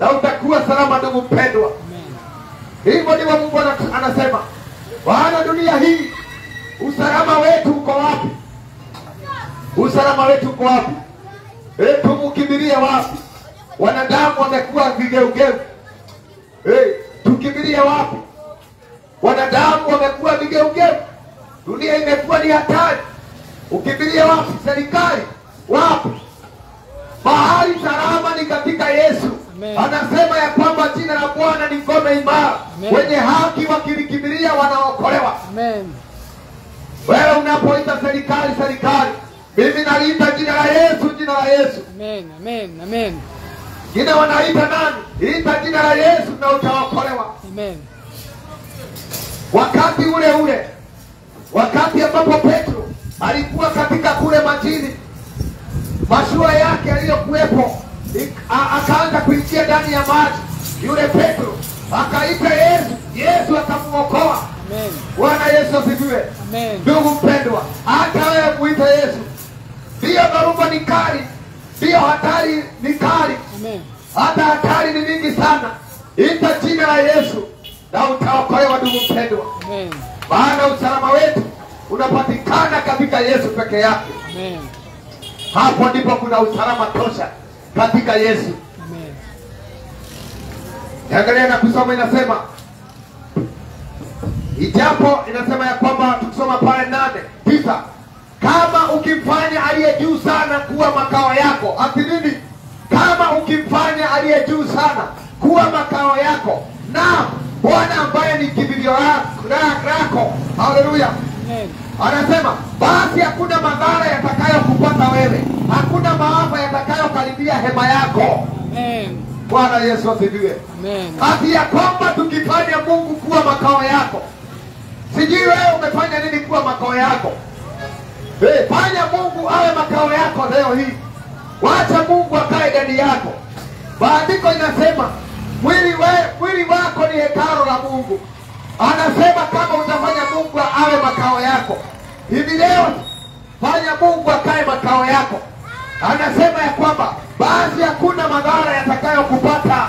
Speaker 1: na utakuwa salama, ndugu mpendwa.
Speaker 2: Amen.
Speaker 1: Hivyo ndivyo Mungu ana- anasema, wana dunia hii, usalama wetu uko wapi? Usalama wetu uko wapi? E, tumukimbilie wapi? Wanadamu wamekuwa vigeugeu. E, tukimbilie wapi? Wanadamu wamekuwa vigeugeu, dunia imekuwa ni hatari. Ukimbilie wapi? Serikali wapi? Mahali salama ni katika Yesu.
Speaker 2: Amen.
Speaker 1: Anasema ya kwamba jina la Bwana ni ngome imara,
Speaker 2: Amen.
Speaker 1: wenye haki wakilikimbilia wanaokolewa.
Speaker 2: Amen.
Speaker 1: Wewe unapoita serikali serikali, mimi naliita jina la Yesu, jina la Yesu.
Speaker 2: Amen. Amen. Amen.
Speaker 1: Jina wanaita nani? Ita jina la Yesu na utaokolewa.
Speaker 2: Amen.
Speaker 1: Wakati ule ule, wakati ambapo Petro alikuwa katika kule majini, mashua yake aliyokuwepo ik- a- akaanza kuingia ndani ya maji, yule Petro akaita Yesu, Yesu akamuokoa.
Speaker 2: Amen.
Speaker 1: Bwana Yesu asifiwe.
Speaker 2: Amen.
Speaker 1: Ndugu mpendwa, hata wewe muite Yesu. Ndiyo dharuba ni kali, ndiyo hatari ni kali,
Speaker 2: Amen.
Speaker 1: hata hatari ni nyingi sana. Ita jina la Yesu na utaokolewa, ndugu mpendwa,
Speaker 2: Amen.
Speaker 1: maana usalama wetu unapatikana katika Yesu peke yake.
Speaker 2: Amen.
Speaker 1: Hapo ndipo kuna usalama tosha katika Yesu.
Speaker 2: Amen.
Speaker 1: Angalia na kusoma, inasema ijapo inasema ya kwamba tukisoma pale nane tisa, kama ukimfanya aliye juu sana kuwa makao yako, ati nini? Kama ukimfanya aliye juu sana kuwa makao yako, na Bwana ambaye ni kimbilio lako- la- lako, haleluya
Speaker 2: Amen.
Speaker 1: anasema basi hakuna madhara yatakayokupata wewe, hakuna maafa yatakayokaribia hema yako.
Speaker 2: Amen.
Speaker 1: Bwana Yesu asifiwe.
Speaker 2: Amen.
Speaker 1: Hati ya kwamba tukifanya Mungu kuwa makao yako, sijui wewe umefanya nini kuwa makao yako. Hey, fanya Mungu awe makao yako leo hii, wacha Mungu akae ndani yako. Maandiko inasema mwili, we, mwili wako ni hekalo la Mungu. Anasema kama utafanya Mungu awe makao yako hivi leo, fanya Mungu akae makao yako. Anasema ya kwamba basi hakuna madhara yatakayokupata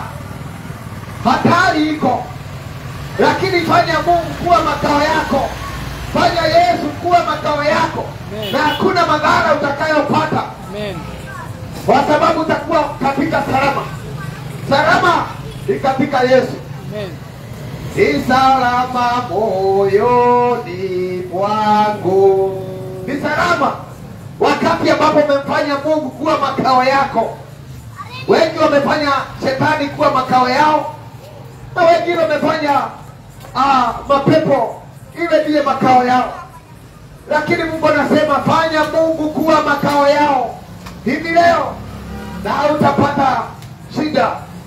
Speaker 1: hatari iko, lakini fanya Mungu kuwa makao yako, fanya Yesu kuwa makao yako,
Speaker 2: Amen.
Speaker 1: na hakuna madhara utakayopata,
Speaker 2: Amen.
Speaker 1: kwa sababu utakuwa katika salama. Salama ni katika Yesu,
Speaker 2: Amen.
Speaker 1: ni salama moyoni mwangu, ni salama wakati ambapo umemfanya Mungu kuwa makao yako. Wengi wamefanya shetani kuwa makao yao, na wengine wamefanya ah, mapepo iwe ndiye makao yao, lakini Mungu anasema fanya Mungu kuwa makao yao hivi leo, na utapata shida,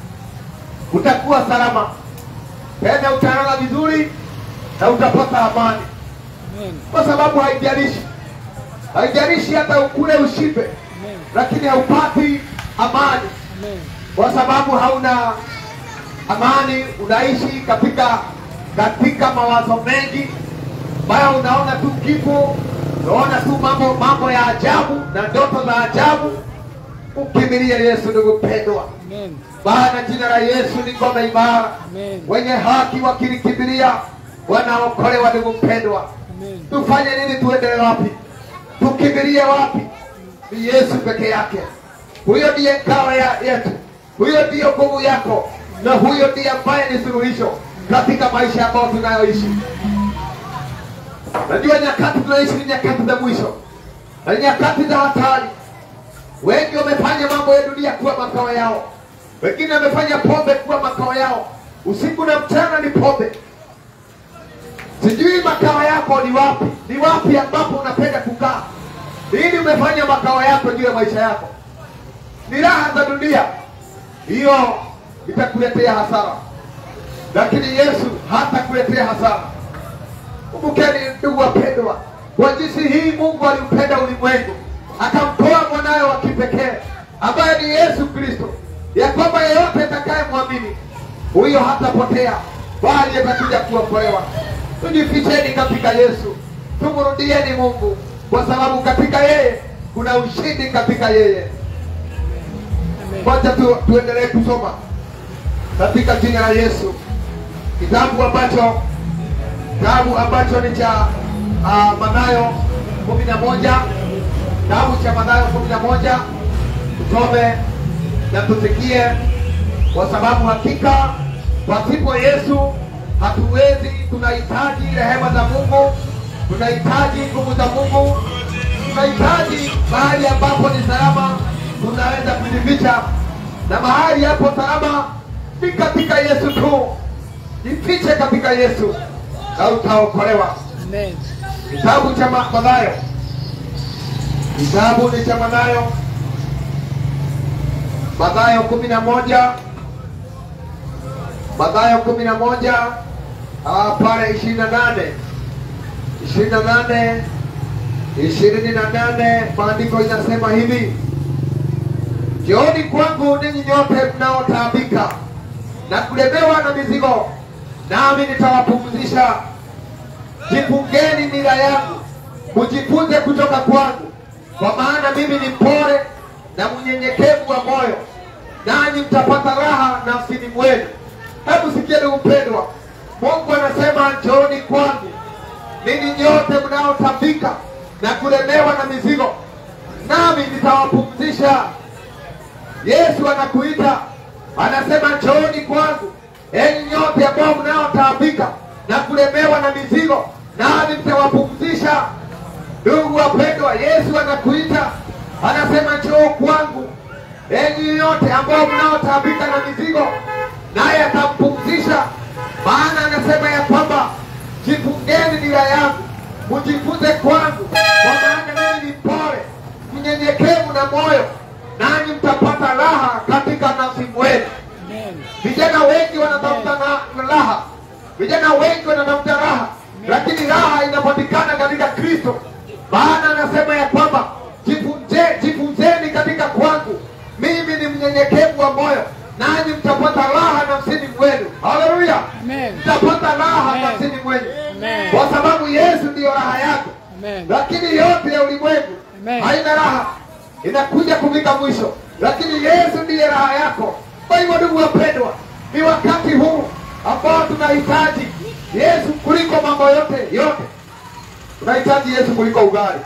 Speaker 1: utakuwa salama tena, utalala vizuri na utapata amani,
Speaker 2: Amen.
Speaker 1: kwa sababu haijalishi, haijalishi hata ukule ushibe,
Speaker 2: Amen.
Speaker 1: lakini haupati amani
Speaker 2: Amen.
Speaker 1: kwa sababu hauna amani, unaishi katika katika mawazo mengi ambayo unaona tu kifo, unaona tu mambo mambo ya ajabu na ndoto za ajabu. Ukimbilie Yesu, ndugu mpendwa,
Speaker 2: Amen.
Speaker 1: maana jina la Yesu ni ngome imara,
Speaker 2: Amen.
Speaker 1: wenye haki wakilikimbilia wanaokolewa. Ndugu mpendwa,
Speaker 2: Amen.
Speaker 1: tufanye nini? Tuendelee wapi? Tukimbilie wapi? Ni Yesu peke yake. Huyo ndiye ngao ya yetu, huyo ndiyo nguvu yako, na huyo ndiye ambaye ni suluhisho katika maisha ambayo tunayoishi. Najua nyakati tunaishi ni nyakati za mwisho na ni nyakati za hatari. Wengi wamefanya mambo ya dunia kuwa makao yao, wengine wamefanya pombe kuwa makao yao. Usiku na mchana ni pombe. Sijui makao yako ni wapi, ni wapi ambapo unapenda kukaa, ili umefanya makao yako juu ya maisha yako. Ni raha za dunia, hiyo itakuletea hasara, lakini Yesu hatakuletea hasara. Kumbukeni ndugu wapendwa, kwa jinsi hii Mungu aliupenda ulimwengu akamtoa mwanawe wa kipekee ambaye ni Yesu Kristo, ya kwamba yeyote atakayemwamini huyo hatapotea, bali atakuja kuokolewa. Tujificheni katika Yesu, tumrudieni Mungu, kwa sababu katika yeye kuna ushindi, katika yeye.
Speaker 2: Amen.
Speaker 1: Kwanza tu, tuendelee kusoma katika jina la Yesu. Kitabu ambacho kitabu ambacho ni cha uh, Mathayo kumi na moja kitabu cha Mathayo kumi na moja tusome na tusikie, kwa sababu hakika pasipo Yesu hatuwezi. Tunahitaji rehema za Mungu, tunahitaji nguvu za Mungu, tunahitaji mahali ambapo ni salama tunaweza kujificha, na mahali hapo salama ni katika Yesu tu. Jifiche katika Yesu na utaokolewa.
Speaker 2: Amen.
Speaker 1: Kitabu cha Ma- Mathayo, kitabu ni cha Mathayo, Mathayo kumi na moja Mathayo kumi na moja ah, pale ishirini na nane ishirini na nane ishirini na nane maandiko inasema hivi Njooni kwangu ninyi nyote mnaotaabika na kulemewa na mizigo, nami nitawapumzisha. Jifungeni nira yangu, mujifunze kutoka kwangu, kwa maana mimi ni mpole na mnyenyekevu wa moyo, nanyi mtapata raha nafsini mwenu. Hebu sikia ndugu mpendwa, Mungu anasema njooni kwangu ninyi nyote mnaotaabika na kulemewa na mizigo, nami nitawapumzisha. Yesu anakuita, anasema njooni kwangu, enyi nyote ambao mnaotaabika na kulemewa na mizigo, nami mtawapumzisha. Ndugu wapendwa, Yesu anakuita, anasema njoo kwangu, enyi nyote ambao mnaotaabika na mizigo, naye atampumzisha. Maana anasema ya kwamba jifungeni nira yangu, mujifunze kwangu, kwa maana mimi ni mpole mnyenyekevu na moyo, nanyi mtapata raha katika nafsi mwenu.
Speaker 2: Amen.
Speaker 1: Vijana wengi wanatafuta na, na raha, vijana wengi wanatafuta raha, lakini raha inapatikana katika Kristo. Maana anasema ya kwamba jifunze, jifunzeni katika kwangu, mimi ni mnyenyekevu wa moyo, nanyi mtapata raha nafsini mwenu. Haleluya,
Speaker 2: Amen.
Speaker 1: mtapata raha
Speaker 2: Amen.
Speaker 1: nafsini mwenu,
Speaker 2: Amen.
Speaker 1: kwa sababu Yesu ndiyo raha yako
Speaker 2: Amen.
Speaker 1: lakini yote ya ulimwengu
Speaker 2: Amen.
Speaker 1: haina raha, inakuja kufika mwisho, lakini Yesu ndiye raha yako. Kwa hivyo, ndugu wapendwa, ni wakati huu ambao tunahitaji Yesu kuliko mambo yote yote. Tunahitaji Yesu kuliko ugali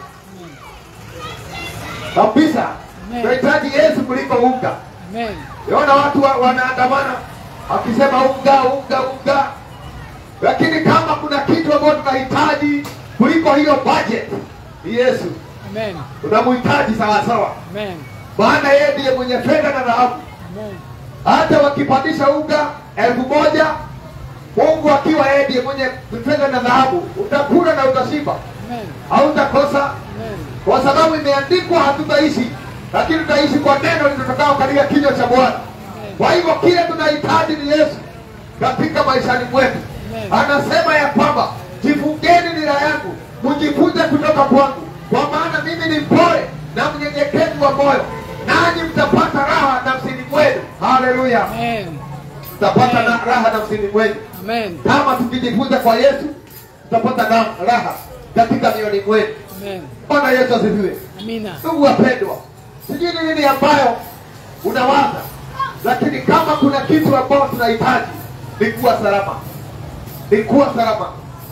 Speaker 1: kabisa,
Speaker 2: Amen.
Speaker 1: tunahitaji Yesu kuliko unga.
Speaker 2: Amen.
Speaker 1: Naona watu wa, wanaandamana wakisema unga unga unga, lakini kama kuna kitu ambacho tunahitaji kuliko hiyo budget ni Yesu.
Speaker 2: Amen.
Speaker 1: Tunamhitaji sawa sawa,
Speaker 2: Amen.
Speaker 1: maana yeye ndiye mwenye fedha na dhahabu.
Speaker 2: Amen.
Speaker 1: Hata wakipandisha unga elfu moja Mungu akiwa yeye ndiye mwenye fedha na dhahabu, utakula na utashiba,
Speaker 2: Amen.
Speaker 1: hautakosa
Speaker 2: Amen.
Speaker 1: kwa sababu imeandikwa, hatutaishi lakini tutaishi kwa neno lililotokao katika kinywa cha Bwana. Kwa hivyo kile tunahitaji ni Yesu katika maishani mwetu.
Speaker 2: Amen.
Speaker 1: Anasema ya kwamba jifungeni nira yangu, mjifunze kutoka kwangu, kwa maana mimi ni mpole na mnyenyekevu wa moyo, nanyi mtapata raha nafsini mwenu. Haleluya,
Speaker 2: Amen.
Speaker 1: mtapata na raha nafsini mwenu.
Speaker 2: Amen.
Speaker 1: Kama tukijifunza kwa Yesu, tutapata na raha katika mioyoni mwetu.
Speaker 2: Amen.
Speaker 1: Bwana Yesu asifiwe.
Speaker 2: Amina.
Speaker 1: Ndugu wapendwa, sijui ni nini ambayo unawaza, lakini kama kuna kitu ambayo tunahitaji ni kuwa salama, ni kuwa salama.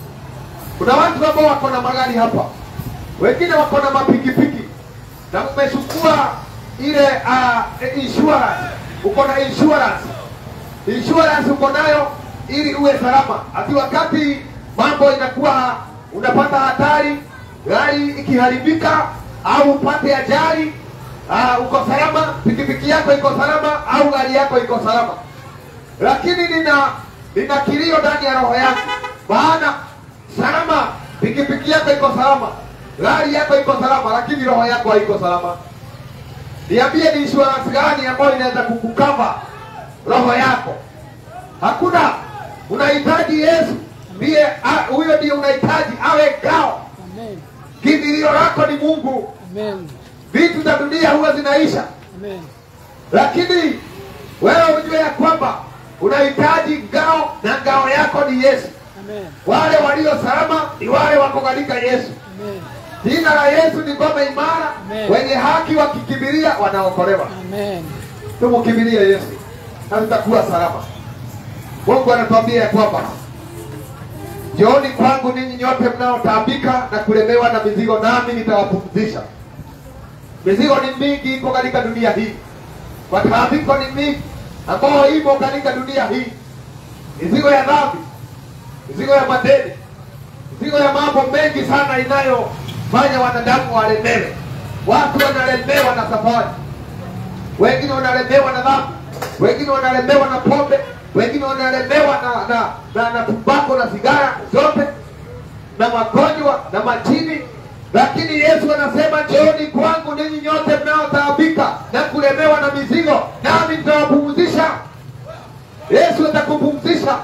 Speaker 1: Kuna watu ambao wako na magari hapa, wengine wako na mapikipiki na mmechukua ile uh, insurance, uko na insurance insurance uko nayo ili uwe salama, ati wakati mambo inakuwa unapata hatari, gari ikiharibika au upate ajali, uh, uko salama, pikipiki yako iko salama au gari yako iko salama. Lakini nina nina kilio ndani ya roho yangu, maana salama, pikipiki yako iko salama, gari yako iko salama, lakini roho yako haiko salama. Niambie, ni insurance gani ambayo inaweza kukukava roho yako? Hakuna. Unahitaji Yesu, ndiye a- huyo ndiye unahitaji awe ngao.
Speaker 2: Amen.
Speaker 1: Kimbilio lako ni Mungu.
Speaker 2: Amen.
Speaker 1: Vitu za dunia huwa zinaisha,
Speaker 2: Amen.
Speaker 1: lakini wewe ujue ya kwamba unahitaji ngao, na ngao yako ni Yesu.
Speaker 2: Amen.
Speaker 1: Wale walio salama ni wale wako katika Yesu.
Speaker 2: Amen.
Speaker 1: Jina la Yesu ni ngome imara,
Speaker 2: Amen.
Speaker 1: wenye haki wakikimbilia wanaokolewa.
Speaker 2: Amen.
Speaker 1: Tumkimbilie Yesu na tutakuwa salama. Mungu anatuambia ya kwamba Njooni kwangu ninyi nyote mnaotaabika na kulemewa na mizigo, nami nitawapumzisha. Mizigo ni mingi iko katika dunia hii, mataabiko ni mingi ambayo ipo katika dunia hii, mizigo ya dhambi, mizigo ya madeni, mizigo ya mambo mengi sana inayofanya wanadamu walemewe. Watu wanalemewa na safari, wengine wanalemewa na dhambi, wengine wanalemewa na pombe, wengine wanalemewa na na na, na tumbako na sigara zote na magonjwa na majini, lakini Yesu anasema njooni kwangu ninyi nyote mnaotaabika na kulemewa na mizigo, nami nitawapumzisha. Yesu atakupumzisha,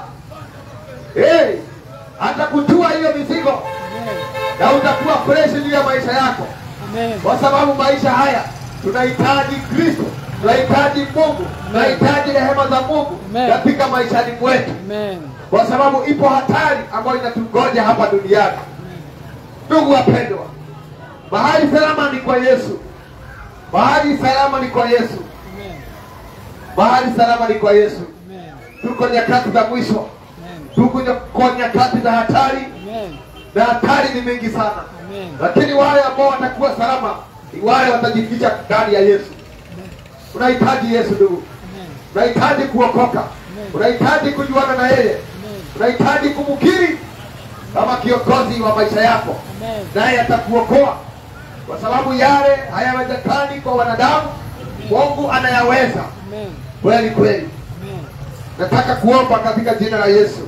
Speaker 1: hey, atakutua hiyo mizigo
Speaker 2: Amen.
Speaker 1: na utakuwa fresh juu ya maisha yako
Speaker 2: Amen.
Speaker 1: kwa sababu maisha haya tunahitaji Kristo, tunahitaji Mungu, tunahitaji rehema za Mungu
Speaker 2: Amen.
Speaker 1: katika maishani mwetu,
Speaker 2: Amen.
Speaker 1: kwa sababu ipo hatari ambayo inatungoja hapa duniani. Ndugu wapendwa, mahali salama ni kwa Yesu, mahali salama ni kwa Yesu,
Speaker 2: Amen.
Speaker 1: mahali salama ni kwa Yesu.
Speaker 2: Amen.
Speaker 1: Tuko nyakati za mwisho,
Speaker 2: Amen.
Speaker 1: tuko nya- nyakati za hatari,
Speaker 2: Amen.
Speaker 1: na hatari ni mingi sana,
Speaker 2: Amen.
Speaker 1: lakini wale ambao watakuwa salama ni wale watajificha ndani ya Yesu. Unahitaji Yesu ndugu,
Speaker 2: Amen.
Speaker 1: unahitaji kuokoka, unahitaji kujuana na yeye,
Speaker 2: Amen.
Speaker 1: unahitaji kumkiri kama kiongozi wa maisha yako,
Speaker 2: Amen.
Speaker 1: naye atakuokoa, kwa sababu yale hayawezekani kwa wanadamu, Mungu anayaweza
Speaker 2: Amen.
Speaker 1: kweli kweli.
Speaker 2: Amen.
Speaker 1: Nataka kuomba katika jina la Yesu,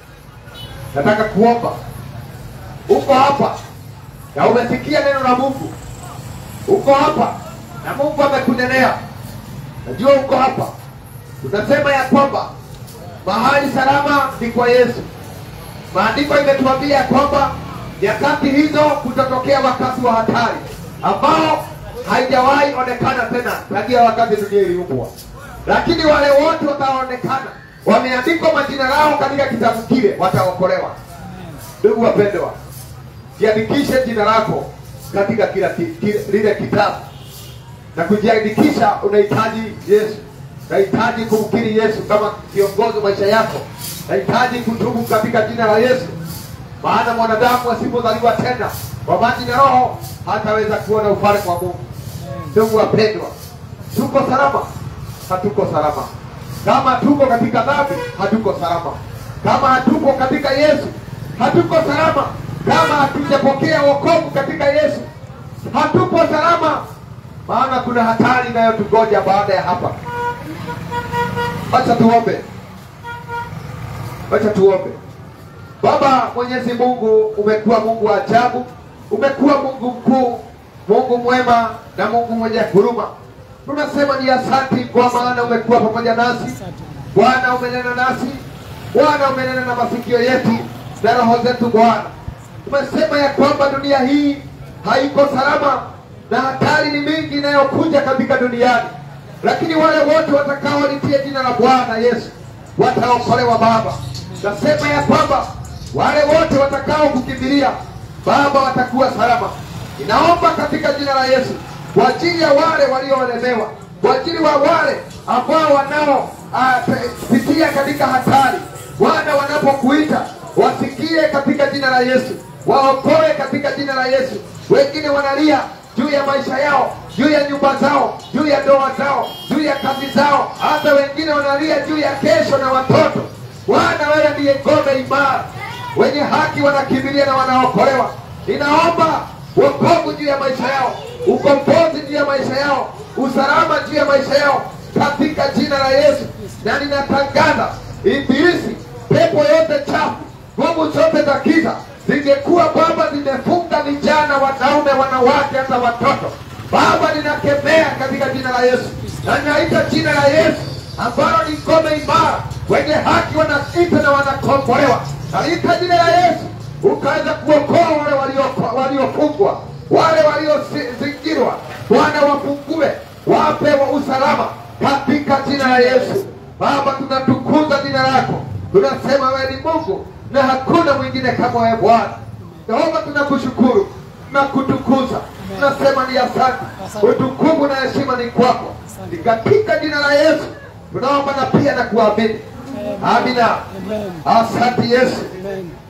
Speaker 1: nataka kuomba. Uko hapa na umesikia neno la Mungu, uko hapa na Mungu amekunenea. Najua uko hapa, tunasema ya kwamba mahali salama ni kwa Yesu. Maandiko imetuambia ya kwamba nyakati hizo kutatokea wakati wa hatari ambao haijawahi onekana tena tangia wakati dunia iliumbwa, lakini wale wote wataonekana wameandikwa majina yao katika kitabu kile, wataokolewa. Ndugu wapendwa, jiandikishe jina lako katika kila ki, ki, lile kitabu na kujiandikisha. Unahitaji Yesu, unahitaji kumkiri Yesu kama kiongozi wa maisha yako, unahitaji kutubu katika jina la Yesu, maana mwanadamu asipozaliwa tena kwa maji na Roho hataweza kuona ufalme wa Mungu. Ndugu wapendwa, tuko salama? Hatuko salama. Kama tuko katika dhambi, hatuko salama. Kama hatuko katika Yesu, hatuko salama. Kama hatujapokea wokovu katika Yesu, hatuko salama, maana kuna hatari inayotugoja baada ya hapa. Acha tuombe, acha tuombe. Baba Mwenyezi Mungu, umekuwa Mungu wa ajabu, umekuwa Mungu mkuu, Mungu mwema na Mungu mwenye huruma. Tunasema ni asanti kwa maana umekuwa pamoja nasi
Speaker 2: Asante.
Speaker 1: Bwana, umenena nasi Bwana, umenena na masikio yetu na roho zetu Bwana. Umesema ya kwamba dunia hii haiko salama na hatari ni mingi inayokuja katika duniani, lakini wale wote watakaolitia jina la Bwana Yesu wataokolewa Baba. Nasema ya kwamba wale wote watakao kukimbilia Baba watakuwa salama. Ninaomba katika jina la Yesu kwa ajili ya wale walioolemewa, kwa ajili wa wale ambao wanao ah, pe- pitia katika hatari, Bwana, wanapokuita wasikie katika jina la Yesu, waokoe katika jina la Yesu. Wengine wanalia juu ya maisha yao, juu ya nyumba zao, juu ya ndoa zao, juu ya kazi zao, hata wengine wanalia juu ya kesho na watoto. Bwana, wewe ndiye ngome imara, wenye haki wanakimbilia na wanaokolewa. Ninaomba wokovu juu ya maisha yao, ukombozi juu ya maisha yao, usalama juu ya maisha yao katika jina la Yesu, na ninatangaza ibilisi, pepo yote chafu, nguvu zote za giza zingekuwa Baba zimefunga vijana, wanaume, wanawake, hata watoto Baba, ninakemea katika jina la Yesu na ninaita jina la Yesu ambalo ni ngome imara, wenye haki wanaita na wanakombolewa. Naita jina la Yesu ukaweza kuokoa wale walio- waliofungwa, wale waliozingirwa. Bwana, wafungue, wape wa usalama katika jina la Yesu. Baba, tunatukuza jina lako, tunasema wewe ni Mungu na hakuna mwingine kama wewe Bwana. Yehova, tunakushukuru na kutukuza, tunasema ni asante.
Speaker 2: Asante.
Speaker 1: Utukufu na heshima ni kwako, ni katika jina la Yesu tunaomba na pia na kuamini, Amina.
Speaker 2: Amen.
Speaker 1: Asante Yesu.
Speaker 2: Amen.